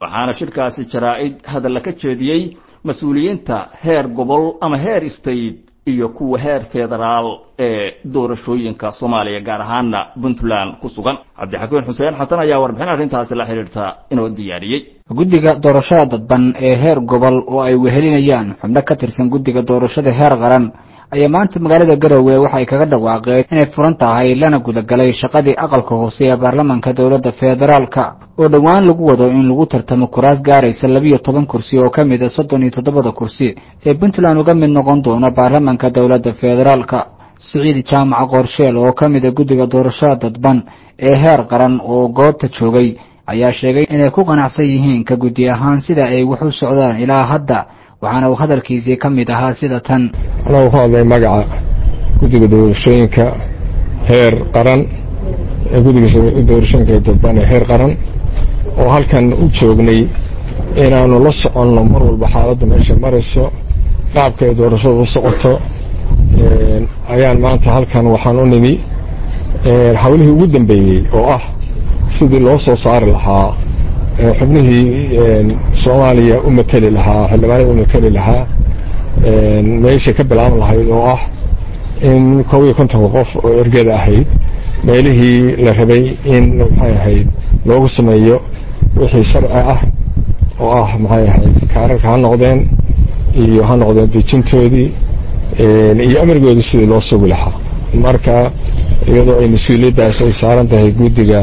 waxaana shirkaasi jaraa-id hadalla ka jeediyey mas-uuliyiinta heer gobol ama heer state iyo kuwa heer federaal ee doorashooyinka soomaaliya gaar ahaana puntland ku sugan cabdixakiin xuseen xasan ayaa warbixin arrintaasi la xidhiirta inoo diyaariyey guddiga doorashada dadban ee heer gobol oo ay wehelinayaan xubno ka tirsan guddiga doorashada heer qaran ayaa maanta magaalada garowe waxay kaga dhawaaqeen inay furan tahay lana gudagalay shaqadii aqalka hoose ee baarlamaanka dowladda federaalka oo dhowaan lagu wado in lagu tartamo kuraas gaaraysa labiyo toban kursi oo ka mid a soddon iyo toddobada kursi ee puntland uga mid noqon doona baarlamaanka dowladda federaalka siciid jaamac qorsheel oo ka mid a guddiga doorashada dadban ee heer qaran oo goobta joogay ayaa sheegay inay ku qanacsan yihiin ka guddi ahaan sida ay wax u socdaan ilaa hadda waxaana uu hadalkiisii ka mid ahaa sida tan anaa ku hadlay magaca guddiga doorashooyinka heer qaran guddiga doorashooyinka dadban ee heer qaran oo halkan u joognay inaanu la soconno mar walba xaaladda meesha marayso qaabka ay doorashadu u socoto ayaan maanta halkan waxaan u nimi hawlihii ugu dambeeyey oo ah sidii loo soo saari lahaa xubnihii soomaaliya u mateli lahaa xildhibaanada u mateli lahaa meeshay ka bilaaban lahayd oo ah in koob iyo kontonka qof oo ergeda ahayd meelihii la rabay in maxay ahayd loogu sameeyo wixii sharci ah oo ah maxay ahayd kaararka ha noqdeen iyo ha noqdeen dejintoodii iyo amrigoodii sidii loo sugi lahaa marka iyadoo ay mas-uuliyaddaas ay saaran tahay guddiga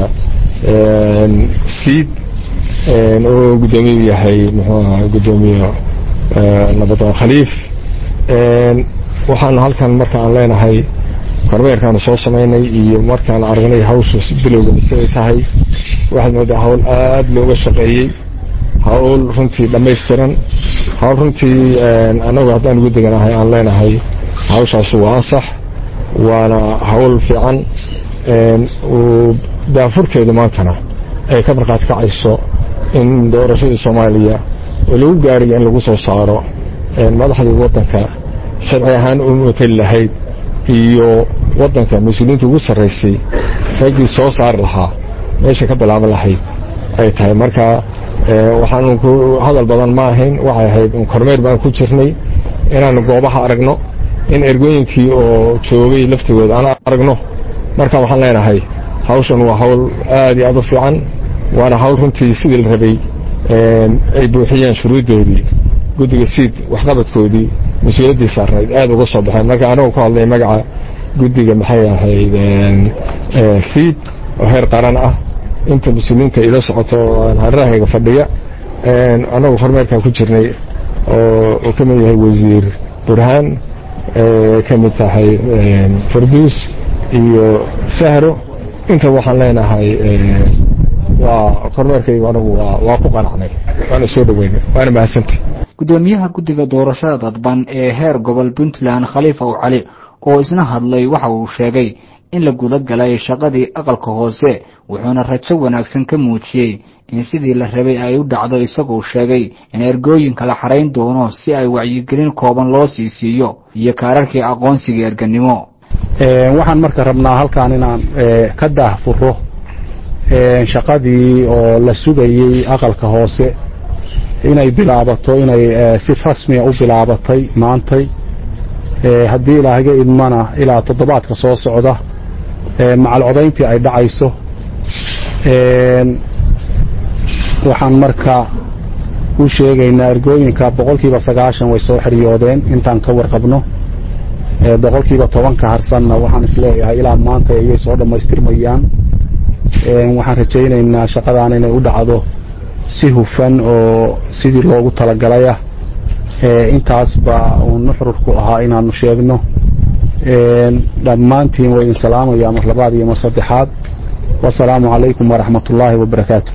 siid oo guddoomiyu yahay muxuu ahaa guddoomiye nabadoon khaliif waxaanu halkan marka aan leenahay kormeerkaanu soo samaynay iyo markaan aragnay hawsha bilowga siday tahay waxaad moodaa hawl aada looga shaqeeyey hawl runtii dhammaystiran hawl runtii annagu haddaan guddigan ahay aan leenahay hawshaas waa ansax waana hawl fiican daafurkeedu maantana ay ka markhaati kacayso in doorashadii soomaaliya oo lagu gaariyo in lagu soo saaro madaxdii waddanka sharci ahaan u mateli lahayd iyo waddanka mas-uuliyiinta ugu sarraysay raggii soo saari lahaa meesha ka bilaaban lahayd ay tahay marka waxaanu ku hadal badan ma ahayn waxay ahayd kormeer baan ku jirnay inaanu goobaha aragno in ergooyinkii oo joogay laftigooda aan aragno marka waxaan leenahay hawshan waa hawl aad iyo aad u fiican waana hawl runtii sidii la rabay ay buuxiyeen shuruuddoodii guddiga siid waxqabadkoodii mas-uuliyaddii saarnayd aad uga soo baxeen marka anagoo ku hadlay magaca guddiga maxay ahayd fiid oo heer qaran ah inta mas-uuliyiinta ila socoto hareerahayga fadhiya annagu kormeerkan ku jirnay oo ka mid yahay wasiir burhaan ka mid tahay farduus iyo sahro inta waxaan leenahay waa kormeerkaygu anagu waa ku qanacnay waana soo dhaweynay waana mahadsantay guddoomiyaha guddiga doorashada dadban ee heer gobol puntland khaliif ow cali oo isna hadlay waxa uu sheegay in la guda galay shaqadii aqalka hoose wuxuuna rajo wanaagsan ka muujiyey in sidii la rabay ay u dhacdo isagoo sheegay in ergooyinka la xarayn doono si ay wacyigelin kooban loo sii siiyo iyo kaararkii aqoonsiga erganimo waxaan marka rabnaa halkaan inaan ka daahfuro shaqadii oo la sugayey aqalka hoose inay bilaabato inay si rasmiya u bilaabatay maantay haddii ilaahaga idmana ilaa toddobaadka soo socda macal codayntii ay dhacayso waxaan marka u sheegaynaa ergooyinka boqolkiiba sagaashan way soo xiriyoodeen intaan ka warqabno boqolkiiba tobanka harsanna waxaan isleeyahay ilaa maanta ayay soo dhammaystirmayaan waxaan rajaynaynaa shaqadaan inay u dhacdo si hufan oo sidii loogu talagalay ah intaas baa uu nuxurku ahaa inaanu sheegno dhammaantiin waa idin salaamaya mar labaad iyo mar saddexaad wasalaamu calaykum waraxmat ullaahi wabarakaatu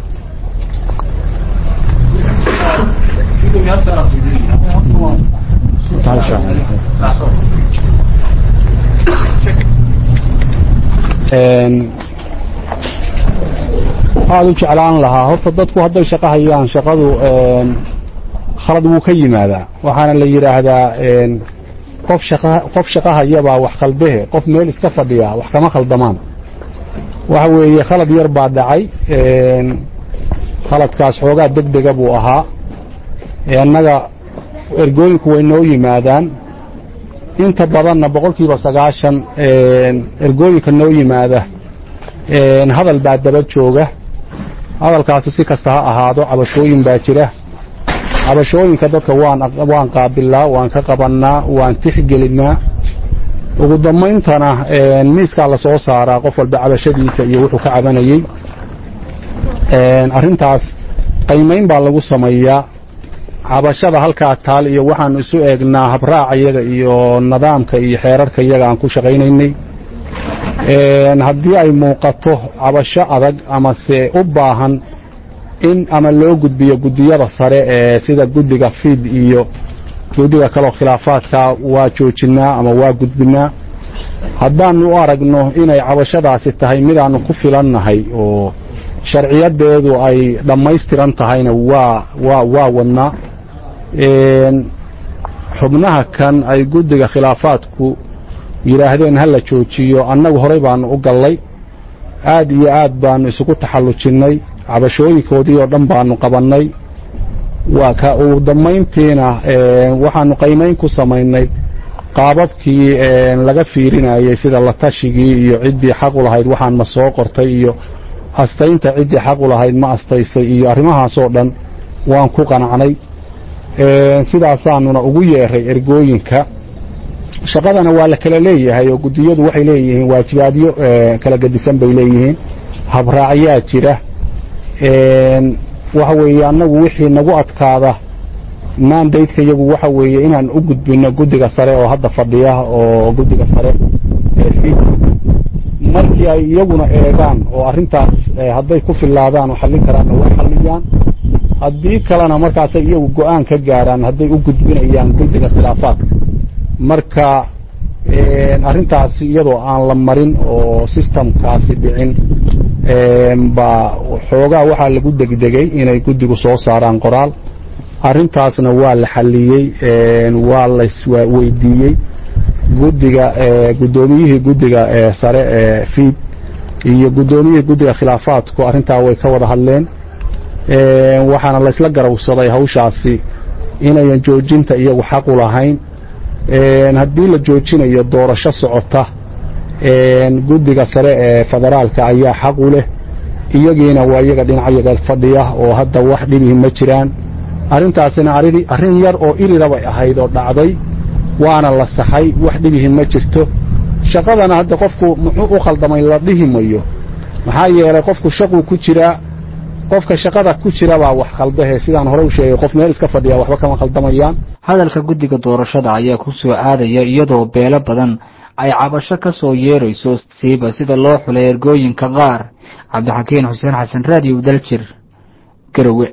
aada u jeclaan lahaa horta dadku hadday shaqo hayaan shaqadu khalad wuu ka yimaadaa waxaana la yidhaahdaa qof shaqa qof shaqo hayabaa wax khaldehe qof meel iska fadhiya wax kama khaldamaan waxa weeye khalad yar baa dhacay khaladkaas xoogaa deg dega buu ahaa annaga ergooyinku way noo yimaadaan inta badanna boqolkiiba sagaashan ergooyinka noo yimaada hadal baa daba jooga hadalkaasi si kasta ha ahaado cabashooyin baa jira cabashooyinka dadka waan waan qaabilaa waan ka qabannaa waan tixgelinnaa ugu dambayntana miiskaa la soo saaraa qof walba cabashadiisa iyo wuxuu ka cabanayey arrintaas qaymayn baa lagu sameeyaa cabashada halkaa taal iyo waxaanu isu eegnaa habraaca iyaga iyo nidaamka iyo xeerarka iyaga aan ku shaqaynaynay haddii ay muuqato cabasho adag amase u baahan in ama loo gudbiyo guddiyada sare ee sida guddiga fiid iyo guddiga kaleo khilaafaadka waa joojinnaa ama waa gudbinnaa haddaannu u aragno inay cabashadaasi tahay midaannu ku filannahay oo sharciyadeedu ay dhammaystiran tahayna waa waa waa wadnaa xubnaha kan ay guddiga khilaafaadku yidhaahdeen ha la joojiyo annagu horey baannu u gallay aad iyo aad baannu isugu taxallujinnay cabashooyinkoodii oo dhan baannu qabannay waa ka ugu dambayntiina waxaannu qaymayn ku samaynay qaababkii laga fiirinayay sida la tashigii iyo ciddii xaq u lahayd waxaan ma soo qortay iyo astaynta ciddii xaq u lahayd ma astaysay iyo arrimahaasoo dhan waan ku qanacnay sidaasaanuna ugu yeeray ergooyinka shaqadana waa la kala leeyahay oo guddiyadu waxay leeyihiin waajibaadyo kala gedisan bay leeyihiin habraacyaa jira waxa weeye annagu wixii nagu adkaada mandateka iyagu waxa weeye inaan u gudbinno guddiga sare oo hadda fadhiya oo guddiga sare fiid markii ay iyaguna eegaan oo arrintaas hadday ku fillaadaan oo xallin karaanna way xalliyaan haddii kalena markaasay iyagu go'aan ka gaaraan hadday u gudbinayaan guddiga khilaafaadka marka arrintaasi iyadoo aan la marin oo sistamkaasi dhicin baa xoogaa waxaa lagu degdegay inay guddigu soo saaraan qoraal arrintaasna waa la xalliyey waa laysweydiiyey guddiga guddoomiyihii guddiga sare ee fiid iyo guddoomiyihii guddiga khilaafaadku arrintaa way ka wada hadleen waxaana laysla garawsaday hawshaasi inayan joojinta iyagu xaq u lahayn haddii la joojinayo doorasho socota guddiga sare ee federaalka ayaa xaq u leh iyagiina waa iyaga dhinacyaga fadhiya oo hadda wax dhibihi ma jiraan arrintaasina arrin yar oo irirabay ahayd oo dhacday waana la saxay wax dhibihi ma jirto shaqadana hadda qofku muxuu u khaldamay la dhihi mayo maxaa yeelay qofku shaquu ku jiraa qofka shaqada ku jira baa wax khaldahe sidaan hore u sheegay qof meel iska fadhiya waxba kama khaldamayaan hadalka guddiga doorashada ayaa ku soo aadaya iyadoo beelo badan ay cabasho ka soo yeerayso siiba sida loo xulay ergooyinka qaar cabdixakiin xuseen xasan raadiyo daljir garowe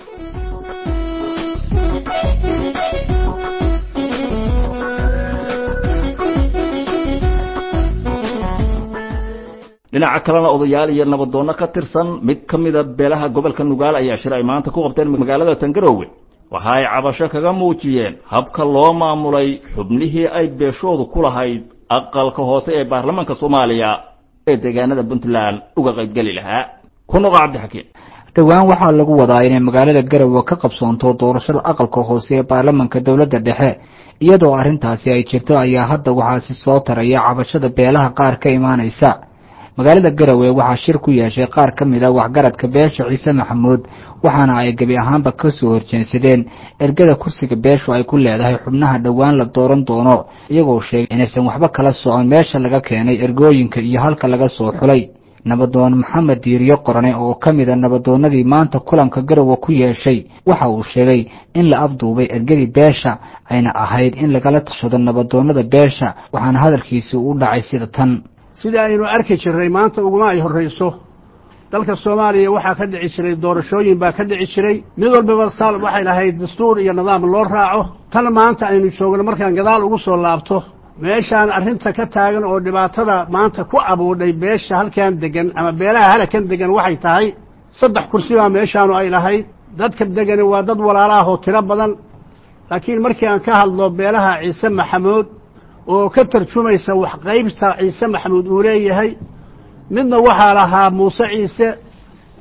dhinaca kalena odayaal iyo nabadoonno ka tirsan mid ka mida beelaha gobolka nugaal ayaa shir ay maanta ku qabteen magaalada tangarowe waxa ay cabasho kaga muujiyeen habka loo maamulay xubnihii ay beeshoodu ku lahayd aqalka hoose ee baarlamaanka soomaaliya ee deegaanada puntland uga qaybgeli lahaa ku noqo cabdixakiin dhowaan waxaa lagu wadaa inay magaalada garowe ka qabsoonto doorashada aqalka hoose ee baarlamanka dowladda dhexe iyadoo arrintaasi ay jirto ayaa hadda waxaasi soo taraya cabashada beelaha qaar ka imaanaysa magaalada garowe waxaa shir ku yeeshay qaar ka mid a waxgaradka beesha ciise maxamuud waxaana ay gebi ahaanba ka soo horjeensadeen ergada kursiga beeshu ay ku leedahay xubnaha dhowaan la dooran doono iyagoo sheegay inaysan waxba kala socon meesha laga keenay ergooyinka iyo halka laga soo xulay nabadoon maxamed diiriyo qorane oo ka mid a nabadoonnadii maanta kulanka garowe ku yeeshay waxa uu sheegay in la afduubay ergadii beesha ayna ahayd in lagala tashado nabadoonnada beesha waxaana hadalkiisi u dhacay sida tan sidii aynu arki jirray maanta uguma ay horrayso dalka soomaaliya waxaa ka dhici jiray doorashooyin baa ka dhici jiray mid walbaba sal waxay lahayd dastuur iyo nidaam loo raaco tan maanta aynu joogno markaan gadaal ugu soo laabto meeshaan arrinta ka taagan oo dhibaatada maanta ku abuudhay beesha halkan degan ama beelaha halakan degan waxay tahay saddex kursi baa meeshaanu ay lahayd dadka degani waa dad walaalaah oo tiro badan laakiin markii aan ka hadlo beelaha ciise maxamuud oo ka tarjumaysa wax qaybta ciise maxamuud uu leeyahay midna waxaa lahaa muuse ciise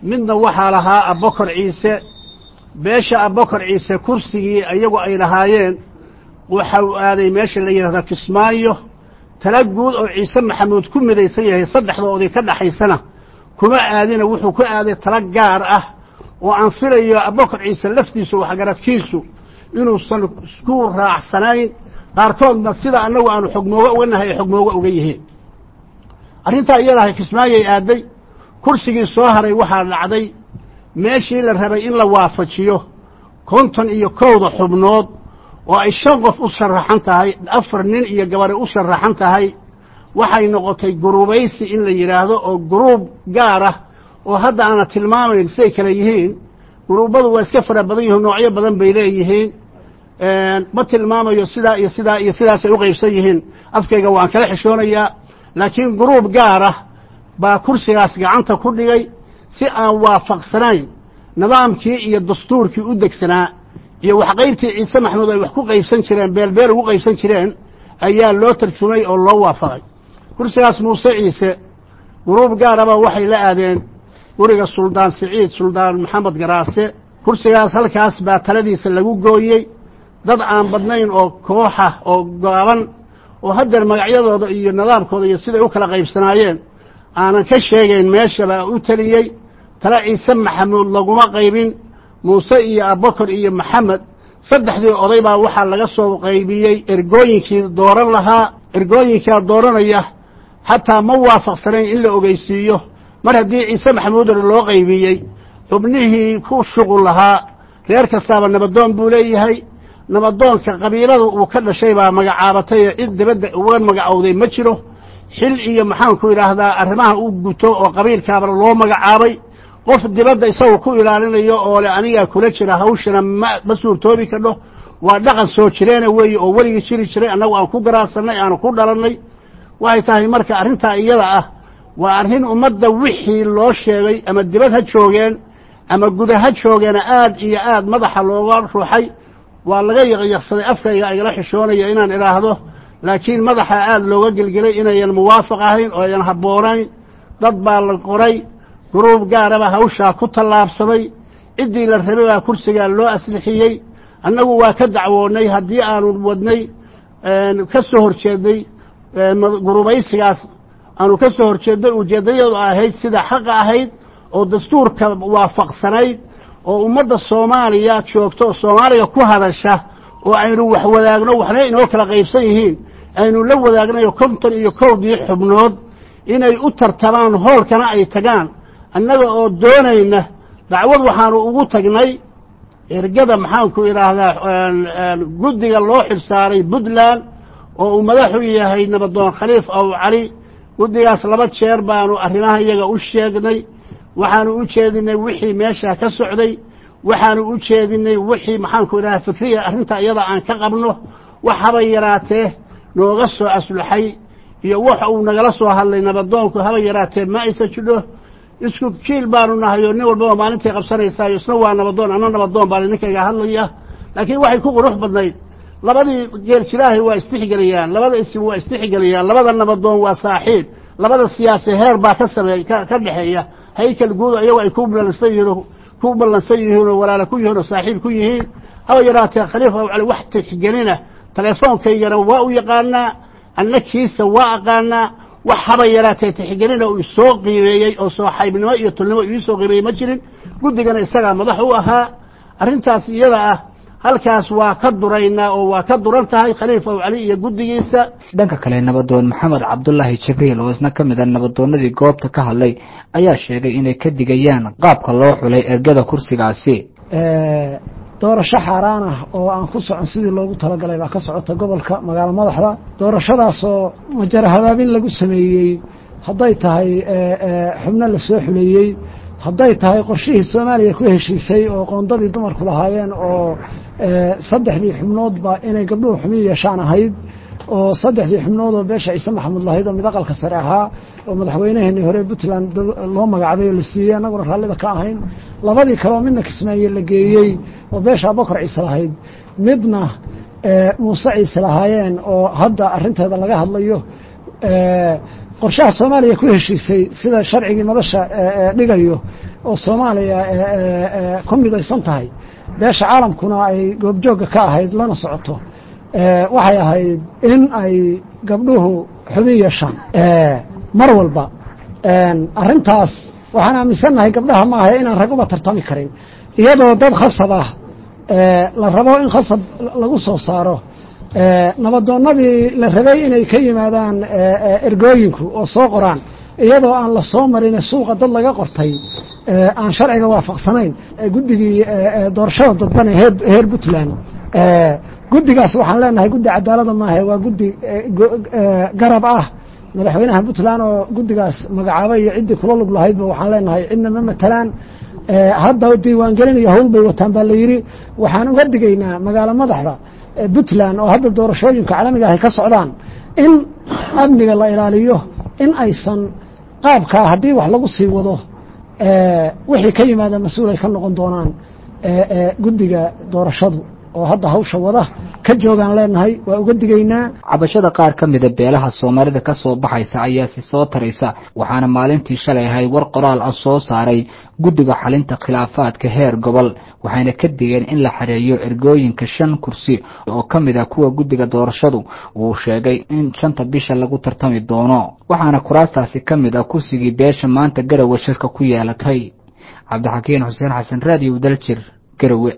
midna waxaa lahaa abokor ciise beesha abokor ciise kursigii iyagu ay lahaayeen waxa uu aaday meesha la yidhahda kismaayo tala guud oo ciise maxamuud ku midaysan yahay saddexdoodii ka dhaxaysana kuma aadina wuxuu ku aaday tala gaar ah oo aan filayo abokor ciise laftiisu waxgaradkiisu inuusan isku raacsanayn qaarkoodna sida annagu aanu xogmooga uga nahay ay xogmooga uga yihiin arrintaa iyadahay kismaayay aaday kursigii soo haray waxaa dhacday meeshii la rabay in la waafajiyo konton iyo kowda xubnood oo ay shan qof u sharaxan tahay afar nin iyo gabadhi u sharaxan tahay waxay noqotay gurubaysi in la yidhaahdo oo guruub gaar ah oo hadda aana tilmaamayn siday kale yihiin guruubbadu waa iska fara badan yihiin noocyo badan bay leeyihiin ma tilmaamayo sidaa iyo sidaa iyo sidaasay u qaybsan yihiin afkayga waan kala xishoonayaa laakiin guruub gaar ah baa kursigaas gacanta ku dhigay si aan waafaqsanayn nidaamkii iyo dastuurkii u degsanaa iyo waxqaybtii ciise maxamuud ay wax ku qaybsan jireen beelbeel ugu qaybsan jireen ayaa loo tarjumay oo loo waafaqay kursigaas muuse ciise guruub gaaraba waxay la aadeen guriga suldaan siciid suldaan maxamed garaase kursigaas halkaas baa taladiisa lagu gooyey dad aan badnayn oo kooxa oo gaaban oo haddeer magacyadooda iyo nidaamkooda iyo siday u kala qaybsanaayeen aanan ka sheegayn meesha baa u teliyey tale ciise maxamuud laguma qaybin muuse iyo abubakar iyo maxamed saddexdii oday baa waxaa laga soo qaybiyey ergooyinkii dooran lahaa ergooyinkaa dooranaya xataa ma waafaqsanayn in la ogeysiiyo mar haddii ciise maxamuudar loo qaybiyey xubnihii ku shuqul lahaa reer kastaaba nabadoon buu leeyahay nabadoonka qabiilada uu ka dhashay baa magacaabatay ee cid dibadda uga magacowday ma jiro xil iyo maxaanku idhaahdaa arrimaha u guto oo qabiilkaaba loo magacaabay qof dibadda isagoo ku ilaalinayo oo le anigaa kula jira hawshana ma ma suurtoobi kadho waa dhaqan soo jireena weeye oo weligii jiri jiray annagu aan ku garaasannay aanu ku dhalannay waxay tahay marka arrintaa iyada ah waa arrin ummadda wixii loo sheegay ama dibad ha joogeen ama guda ha joogeena aad iyo aad madaxa looga ruuxay waa laga yaqyaqsaday afkayga igala xishoonaya inaan idhaahdo laakiin madaxa aad looga gelgelay inayan muwaafaq ahayn oo ayan habboonayn dad baa la qoray guruub gaaraba hawshaa ku tallaabsaday ciddii la rabay baa kursigaa loo aslixiyey annagu waa ka dacwoonnay haddii aanu wadnay ka soo horjeednay gurubaysigaas aanu ka soo horjeednay ujeeddayadu ahayd sida xaqa ahayd oo dastuurka waafaqsanayd oo ummadda soomaaliya joogto oo soomaaliga ku hadasha oo aynu wax wadaagno waxna inoo kala qaybsan yihiin aynu la wadaagnayo konton iyo kowdii xubnood inay u tartamaan hoolkana ay tagaan annaga oo doonayna dacwad waxaanu ugu tagnay ergada maxaanku idhaahdaa guddiga loo xilsaaray puntland oo uu madaxu yahay nabadoon khaliif aw cali guddigaas laba jeer baanu arrimaha iyaga u sheegnay waxaanu u jeedinay wixii meesha ka socday waxaanu u jeedinay wixii maxaanku idhaha fikriya arrinta iyada aan ka qabno wax habay yaraatee nooga soo asluxay iyo wax uu nagala soo hadlay nabadoonku habay yaraatee ma aysa jidho isku jiil baanu nahay oo nin walbaba maalintai qabsanaysaayo isna waa nabadoon anna nabadoon baa ninkayga hadlaya laakiin waxay ku qurux badnayd labadii geerjilaahay waa istixgeliyaan labada isim waa istixgeliyaan labada nabadoon waa saaxiib labada siyaasi heer baa ka sameey ka ka dhexeeya haykal guud iyagoo ay ku ballansan yihiin ku ballansan yihiin oo walaala ku yihiin oo saaxiib ku yihiin haba yaraatee khaliif aw cali wax tixgelina telefoonkaygana waa u yaqaanaa anna kiisa waa aqaanaa wax haba yaraatee tixgelina uu isoo qiimeeyey oo sooxaybnimo iyo tulnimo iisoo qiimeeyey ma jirin guddigana isagaa madax u ahaa arrintaas iyada ah halkaas waa ka duraynaa oo waa ka duran tahay khaliif aw cali iyo guddigiisa dhanka kale nabadoon maxamed cabdulaahi jibriil oo isna ka mid a nabadoonnadii goobta ka hadlay ayaa sheegay inay ka digayaan qaabka loo xulay ergada kursigaasi doorasho xaaraan ah oo aan ku socon sidii loogu talagalay baa ka socota gobolka magaalo madaxda doorashadaasoo majara habaabin lagu sameeyey hadday tahay xubno la soo xuleeyey hadday tahay qorshihii soomaaliya ku heshiisay oo qoondadii dumarku lahaayeen oo saddexdii xubnoodba inay gabdhuhu xubin yeeshaan ahayd oo saddexdii xubnood oo beesha ciise maxamuud lahayd oo mid aqalka sare ahaa oo madaxweynaheenii hore puntland loo magacday oo la siiyey annaguna raallida ka ahayn labadii kale oo midna kismaaye la geeyey oo beesha abakar ciise lahayd midna muuse ciise lahaayeen oo hadda arrinteeda laga hadlayo qorshaha soomaaliya ku heshiisay sida sharcigii madasha dhigayo oo soomaaliya ku midaysan tahay beesha caalamkuna ay goobjoogga ka ahayd lana socoto waxay ahayd in ay gabdhuhu xubin yeeshaan mar walba arrintaas waxaan aaminsannahay gabdhaha ma ahay inaan rag uba tartami karin iyadoo dad khasab ah la rabo in khasab lagu soo saaro nabadoonnadii la rabay inay ka yimaadaan ergooyinku oo soo qoraan iyadoo aan la soo marin suuqa dad laga qortay aan sharciga waafaqsanayn guddigii doorashada dadbane heer puntland guddigaas waxaan leenahay guddi cadaalada maahe waa guddi garab ah madaxweynaha puntland oo guddigaas magacaabay iyo ciddii kula lug lahaydba waxaan leenahay cidna ma matalaan hadda diiwaangelinayo hawl bay wataan baa la yidhi waxaan uga digaynaa magaalo madaxda puntland oo hadda doorashooyinka caalamiga ahy ka socdaan in amniga la ilaaliyo in aysan qaabkaa haddii wax lagu sii wado wixii ka yimaada mas-uul ay ka noqon doonaan guddiga doorashadu oo hadda hawsha wada ka joogaan leenahay waa uga digaynaa cabashada qaar ka mida beelaha soomaalida ka soo baxaysa ayaa si soo taraysa waxaana maalintii shalay ahay war qoraal ah soo saaray guddiga xalinta khilaafaadka heer gobol waxayna ka digeen in la xareeyo ergooyinka shan kursi oo ka mid ah kuwa guddiga doorashadu uu sheegay in shanta bisha lagu tartami doono waxaana kuraastaasi ka mid ah kursigii beesha maanta garowe shirka ku yeelatay cabdixakiin xuseen xasan raadiyo daljir garowe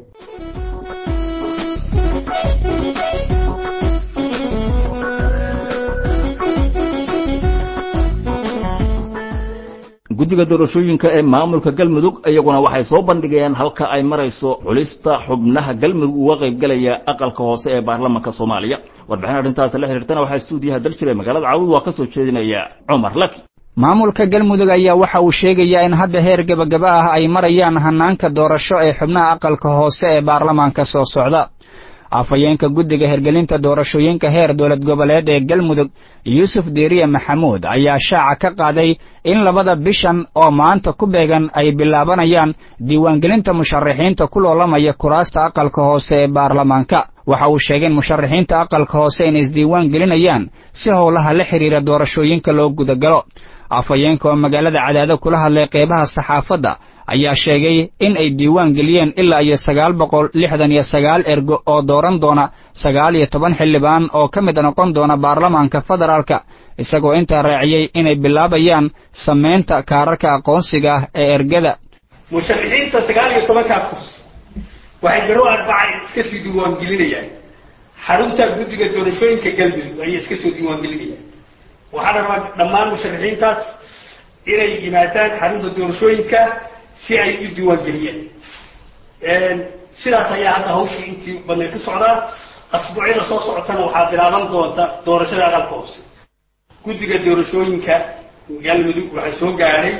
guddiga doorashooyinka ee maamulka galmudug iyaguna waxay soo bandhigeen halka ay marayso xulista xubnaha galmudug uga qaybgalaya aqalka hoose ee baarlamanka soomaaliya warbixin arrintaas la xiriirtana waxaa stuudiyaha daljir ee magaalada caawud waa ka soo jeedinaya cumar laki maamulka galmudug ayaa waxa uu sheegayaa in hadda heer gebagaba ah ay marayaan hanaanka doorasho ee xubnaha aqalka hoose ee baarlamaanka soo socda afhayeenka guddiga hergelinta doorashooyinka heer dowlad goboleed ee galmudug yuusuf diiriye maxamuud ayaa shaaca ka qaaday in labada bishan oo maanta ku beegan ay bilaabanayaan diiwaangelinta musharaxiinta ku loolamaya kuraasta aqalka hoose ee baarlamaanka waxa uu sheegay in musharaxiinta aqalka hoose inay isdiiwaan gelinayaan si howlaha la xidhiira doorashooyinka loo gudagalo afhayeenka oo magaalada cadaado kula hadlay qeybaha saxaafadda ayaa sheegay in ay diiwaan geliyeen ilaa iyo sagaal boqol lixdan iyo sagaal ergo oo dooran doona sagaal iyo toban xildhibaan oo ka mid noqon doona baarlamaanka federaalka isagoo intaa raaciyey inay bilaabayaan samaynta kaararka aqoonsiga ah ee ergada musharaxiinta sagaal iyo tobankaa kursi waxay garow arbacay iska sii diiwaangelinayaan xarunta guddiga doorashooyinka galmudug ayay iska soo diiwaangelinayaan waxaa rabaa dhammaan musharaxiintaas inay yimaadaan xarunta doorashooyinka si ay u diiwaangeliyaan sidaas ayaa hadda hawshii intii badnay ku socdaa asbuucyada soo socotana waxaa bilaaban doonta doorashada aqalka hoose guddiga doorashooyinka galmudug waxaa soo gaadhay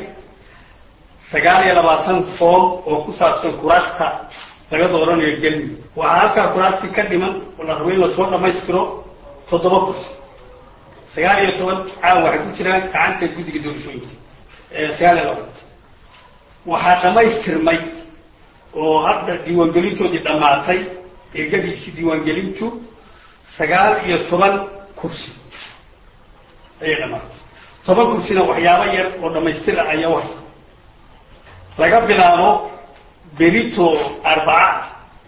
sagaal iyo labaatan foom oo ku saabsan kuraasta laga dooranayo galmudug waxaa halkaa kuraastii ka dhiman oo la rabo in lasoo dhammaystiro toddoba kursi sagaal iyo toban caawa waxay ku jiraan gacanta guddiga doorashooyinka sagaal iyo labaatan waxaa dhammaystirmay oo hadda diiwaangelintoodii dhammaatay eegadiisii diiwaangelintu sagaal iyo toban kursi ayay dhammaatay toban kursina waxyaabo yar oo dhammaystir ah ayaa uhaysa laga bilaabo berito arbaca ah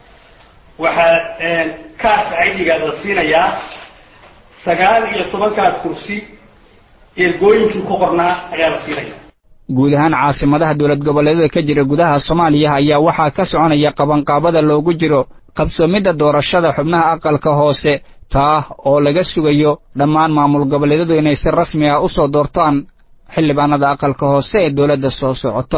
waxaa kaarka aidiga la siinayaa sagaal iyo tobankaa kursi ergooyinkii ku qornaa ayaa la siinaya guud ahaan caasimadaha dowlad goboleedyada ka jira gudaha soomaaliya ayaa waxaa ka soconaya qabanqaabada loogu jiro qabsoomidda doorashada xubnaha aqalka hoose taa oo laga sugayo dhammaan maamul goboleedyadu inay si rasmi ah u soo doortaan xildhibaanada aqalka hoose ee dowladda soo socota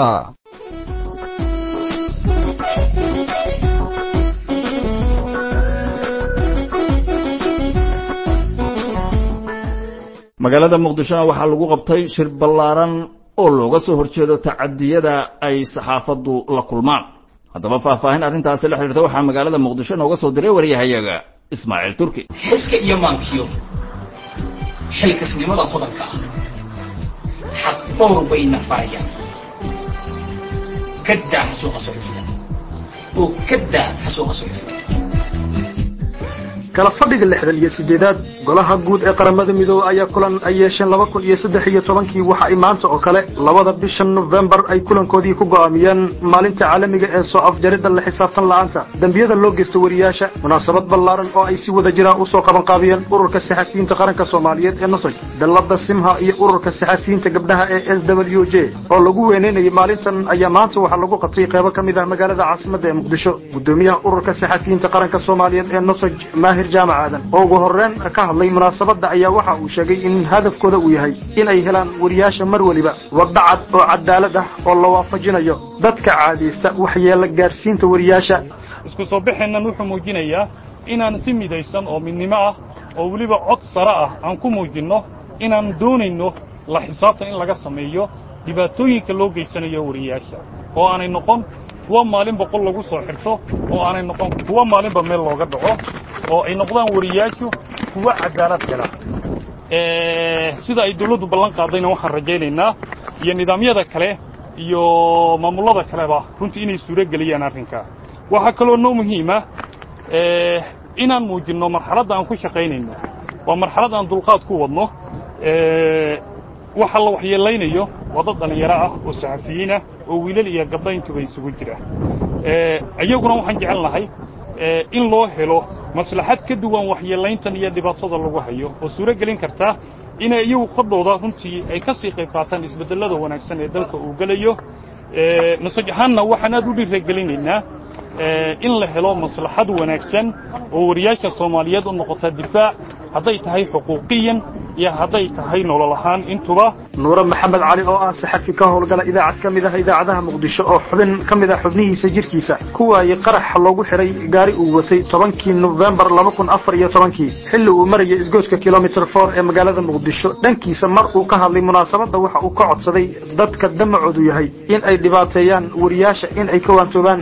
magaalada muqdishona waxaa lagu qabtay shir ballaaran oo looga soo horjeedo tacadiyada ay saxaafaddu la kulmaan haddaba faahfaahin arrintaasi la xidhiirta waxaa magaalada muqdisho nooga soo diray waryahayaga ismaaciil turki xiska iyo maankiyo xilkasnimada hodanka ah xaq dhowr bayna farayaan kadaa xasuuqa socodida oo kadaa xasuuqa socodida kala fadhiga lixdan iyo sideedaad golaha guud ee qaramada midoobey ayaa kulan ay yeesheen laba kun iyo saddex iyo tobankii waxa ay maanta oo kale labada bisha nofembar ay kulankoodii ku go'aamiyeen maalinta caalamiga ee soo afjaridda la xisaabtan la'aanta dembiyada loo geysto wariyaasha munaasabad ballaaran oo ay si wada jiraan usoo qabanqaabiyeen ururka saxafiyiinta qaranka soomaaliyeed ee nosoj dallada simha iyo ururka saxafiyiinta gabdhaha ee s w j oo lagu weyneynayay maalintan ayaa maanta waxaa lagu qabtay qeybo ka mid ah magaalada caasimadda ee muqdisho gudoomiyaha ururka saxafiyiinta qaranka soomaaliyeed ee nosoj maahir jaamac aadan oo ugu horreyn ka hadlay munaasabadda ayaa waxa uu sheegay in hadafkooda uu yahay in ay helaan wariyaasha mar weliba wadda cad oo cadaalad ah oo la waafajinayo dadka caadaysta waxyeela gaarsiinta wariyaasha isku soo baxeennan wuxuu muujinayaa inaan si midaysan oo midnimo ah oo weliba cod sare ah aan ku muujinno inaan doonayno la xisaabtan in laga sameeyo dhibaatooyinka loo geysanayo wariyaasha oo aanay noqon kuwa maalin boqol lagu soo xirto oo aanay noqon kuwa maalinba meel looga dhaco oo ay noqdaan wariyaashu kuwa cadaalad hela sida ay dawladdu ballan qaadayna waxaan rajaynaynaa iyo nidaamyada kale iyo maamullada kaleba runtii inay suuro geliyaan arrinkaa waxaa kaloo noo muhiima inaan muujinno marxaladda aan ku shaqaynayno waa marxalad aan dulqaad ku wadno waxa la waxyeelaynayo waa dad dhallinyaro ah oo saxafiyiinah oo wiilal iyo gabdho intuba isugu jira iyaguna waxaan jecel nahay in loo helo maslaxad ka duwan waxyeelayntan iyo dhibaatada lagu hayo oo suuro gelin karta inay iyagu qodhooda runtii ay ka sii qayb qaataan isbeddellada wanaagsan ee dalka uu gelayo nasaj ahaanna waxaan aad u dhiiragelinaynaa in la helo maslaxad wanaagsan oo wariyaasha soomaaliyeed u noqota difaac hadday tahay xuquuqiyan iyo hadday tahay nolol ahaan intuba nuure maxamed cali oo ah saxafi ka howlgala idaacad ka mid ah idaacadaha muqdisho oo xubin ka mid ah xubnihiisa jirkiisa ku waayey qaraxa loogu xiray gaari uu watay tobankii nofembar laba kun afar iyo tobankii xilli uu marayay isgoyska kilomitr for ee magaalada muqdisho dhankiisa mar uu ka hadlay munaasabadda waxa uu ka codsaday dadka damacoodu yahay in ay dhibaateeyaan wariyaasha in ay ka waantoobaan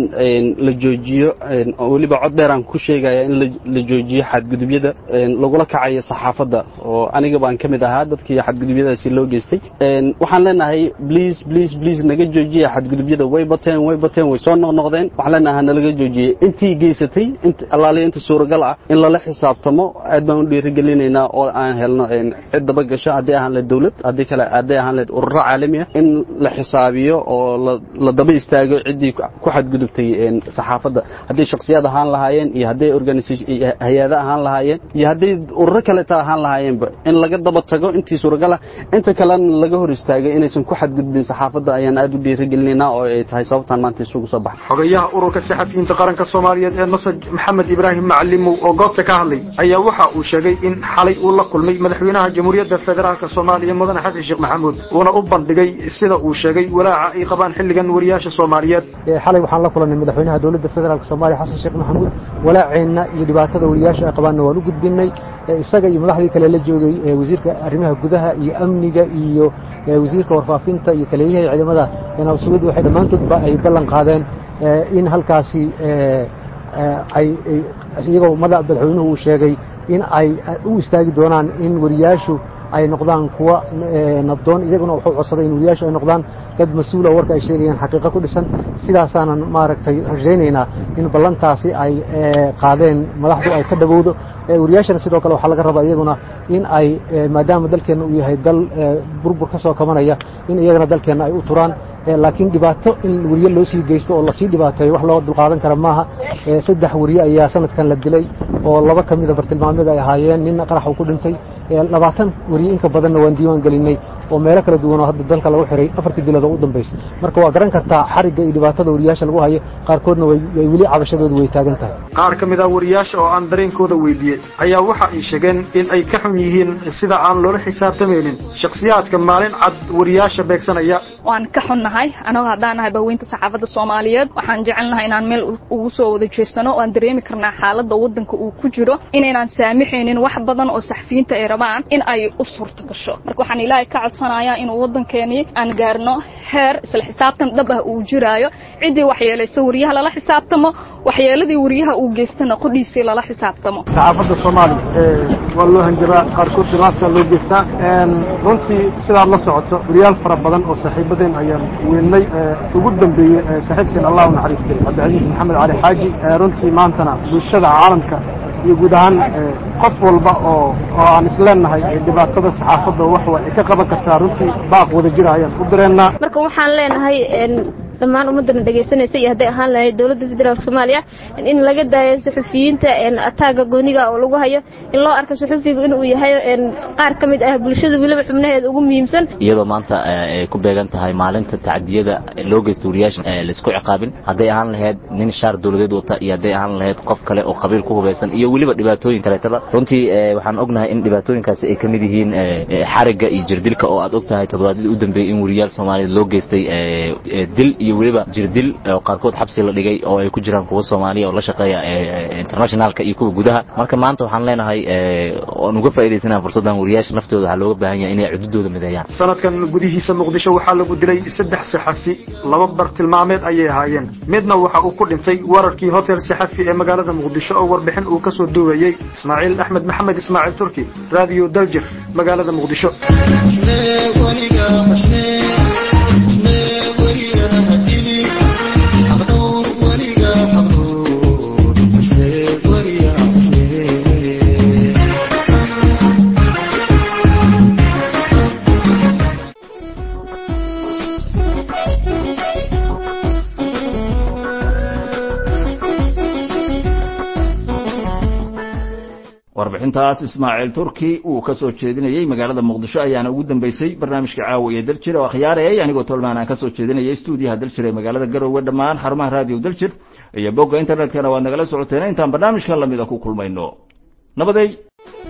in la joojiyo oo weliba cod dheeraan ku sheegaya in la joojiyo xadgudubyada lagula kacayo saxaafadda oo aniga baan ka mid ahaa dadkii xadgudubyadaasi loo geystay waxaan leenahay bliis bliis bliis naga joojiya xadgudubyada way bateen way bateen way soo noqnoqdeen waxaan leenahay nalaga joojiyey intii geysatay allaaliya inta suuragal ah in lala xisaabtamo aad baan u dhiirigelinaynaa oo aan helno cid daba gasho haddii ahaan leed dawlad haddii kale hadday ahaan leed ururo caalami ah in la xisaabiyo oo la daba istaago ciddii ku xadgudubtay saxaafadda hadday shaksiyad ahaan lahaayeen iyo hadday hay-ado ahaan lahaayeen iyo hadday ururo kaleta ahaan lahaayeenba in laga daba tago intii suuragal ah inta kalena laga hor istaagay inaysan ku xadgudbin saxaafadda ayaan aad u dhiirigelinaynaa oo ay tahay sababtaan maanta isugu soo baxay xogayaha ururka saxafiyiinta qaranka soomaaliyeed ee masaj maxamed ibraahim macalimow oo goobta ka hadlay ayaa waxa uu sheegay in xalay uu la kulmay madaxweynaha jamhuuriyadda federaalk soomaaliya mudane xasan sheekh maxamuud uuna u bandhigay sida uu sheegay walaaca ay qabaan xilligan wariyaasha soomaaliyeed xalay waxaan la kulannay madaxweynaha dowladda federaalk soomaaliya xasan sheekh maxamuud walaaceenna iyo dhibaatada wariyaasha ay qabaanna waan u gudbinay isaga iyo madaxdii kale la joogay wasiirka arrimaha gudaha iyo amniga iyo wasiirka warfaafinta iyo taliyayaha ciidamada nabadsugyadu waxay dhammaantoodba ay ballan qaadeen in halkaasi ay iyagoo madaxweynuhu uu sheegay in ay u istaagi doonaan in wariyaashu ay noqdaan kuwa nabdoon iyaguna wuxuu codsaday in wariyaashu ay noqdaan dad mas-uul oo warka ay sheegayaan xaqiiqo ku dhisan sidaasaanan maaragtay rajaynaynaa in ballantaasi ay qaadeen madaxdu ay ka dhawowdo wariyaashana sidoo kale waxaa laga rabaa iyaguna in ay maadaama dalkeenna uu yahay dal burbur ka soo kabanaya in iyagana dalkeenna ay u turaan laakiin dhibaato in weriye loo sii geysto oo lasii dhibaateeyo wax loo dulqaadan kara maaha saddex weriye ayaa sanadkan la dilay oo laba ka mida bartilmaameed ay ahaayeen ninna qarax uu ku dhintay labaatan weriye inka badanna waan diiwaan gelinay oo meelo kala duwan oo hadda dalka lagu xiray afartii bilood oo u dambaysa marka waa garan kartaa xarigga iyo dhibaatada wariyaasha lagu hayo qaarkoodna way weli cabashadoodu way taagan tahay qaar ka mid ah wariyaasha oo aan dareenkooda weydiiyey ayaa waxa ay sheegeen in ay ka xun yihiin sida aan loola xisaabtamaynin shakhsiyaadka maalin cad wariyaasha beegsanaya waan ka xunnahay anagoo haddaan nahay baaweynta saxaafadda soomaaliyeed waxaan jecelnahay inaan meel ugu soo wada jeesano waan dareemi karnaa xaaladda waddanka uu ku jiro inaynaan saamixaynin wax badan oo saxfiyiinta ay rabaan in ay u suurta gasho marka waxaan ilaahay ka codsanayaa inuu waddankeenii aan gaarno heer isla xisaabtan dhab ah uu jiraayo ciddii waxyeelaysa wariyaha lala xisaabtamo waxyeeladii wariyaha uu geystana qodhiisii lala xisaabtamo saxaafadda soomaaliya waa loo hanjabaa qaarkood dhibaata loo geystaa runtii sidaad la socoto wariyaal fara badan oo saaxiibadeen ayaan weynay ugu dambeeyey saaxiibkeen allah u naxariistay cabdicasiis maxamed cali xaaji runtii maantana bulshada caalamka iyo guud ahaan qof walba oo oo aan isleenahay dhibaatada saxaafadda wax waa ay ka qaban kartaa runtii baaq wada jira ayaan u direennaa marka waxaan leenahay dhammaan ummadana dhegaysanaysa iyo hadday ahaan lahayd dowladda federaalk soomaaliya in laga daayo saxufiyiinta ataaga gooniga oo lagu hayo in loo arko saxufigu inuu yahay qaar ka mid ah bulshada weliba xubnaheeda ugu muhiimsan iyadoo maanta ay ku beegan tahay maalinta tacdiyada loo geysta wariyaasha laisku ciqaabin hadday ahaan lahayd nin shaar dowladeed wata iyo hadday ahaan lahayd qof kale oo qabiil ku hubaysan iyo weliba dhibaatooyin kaleetaba runtii waxaan ognahay in dhibaatooyinkaasi ay ka mid yihiin xarigga iyo jirdilka oo aad og tahay toddobaadyadii u dambeeyey in wariyaal soomaaliyeed loo geystay dil iyo weliba jirdil oo qaarkood xabsi la dhigay oo ay ku jiraan kuwa soomaaliya oo la shaqeeya internationalka iyo kuwa gudaha marka maanta waxaan leenahay oan uga faa'idaysanaha fursaddan wariyaasha naftooda waxaa looga baahan yahay inay cududooda mideeyaan sanadkan gudihiisa muqdisho waxaa lagu dilay saddex saxafi laba bartilmaameed ayay ahaayeen midna waxa uu ku dhintay wararkii hotel saxafi ee magaalada muqdisho oo warbixin uu ka soo duubayey ismaaciil axmed maxamed ismaaciil turki raadiyo daljir magaalada muqdisho warbixintaas ismaaciil turki uu ka soo jeedinayey magaalada muqdisho ayaana ugu dambeysay barnaamijka caawa iyo daljir oo akhyaarayay anigoo tolmaan aan ka soo jeedinayay stuudiyaha daljir ee magaalada garowe dhammaan xarumaha raadiyo daljir iyo bogga internetkana waad nagala socoteen intaan barnaamijkan lamida ku kulmayno nabaday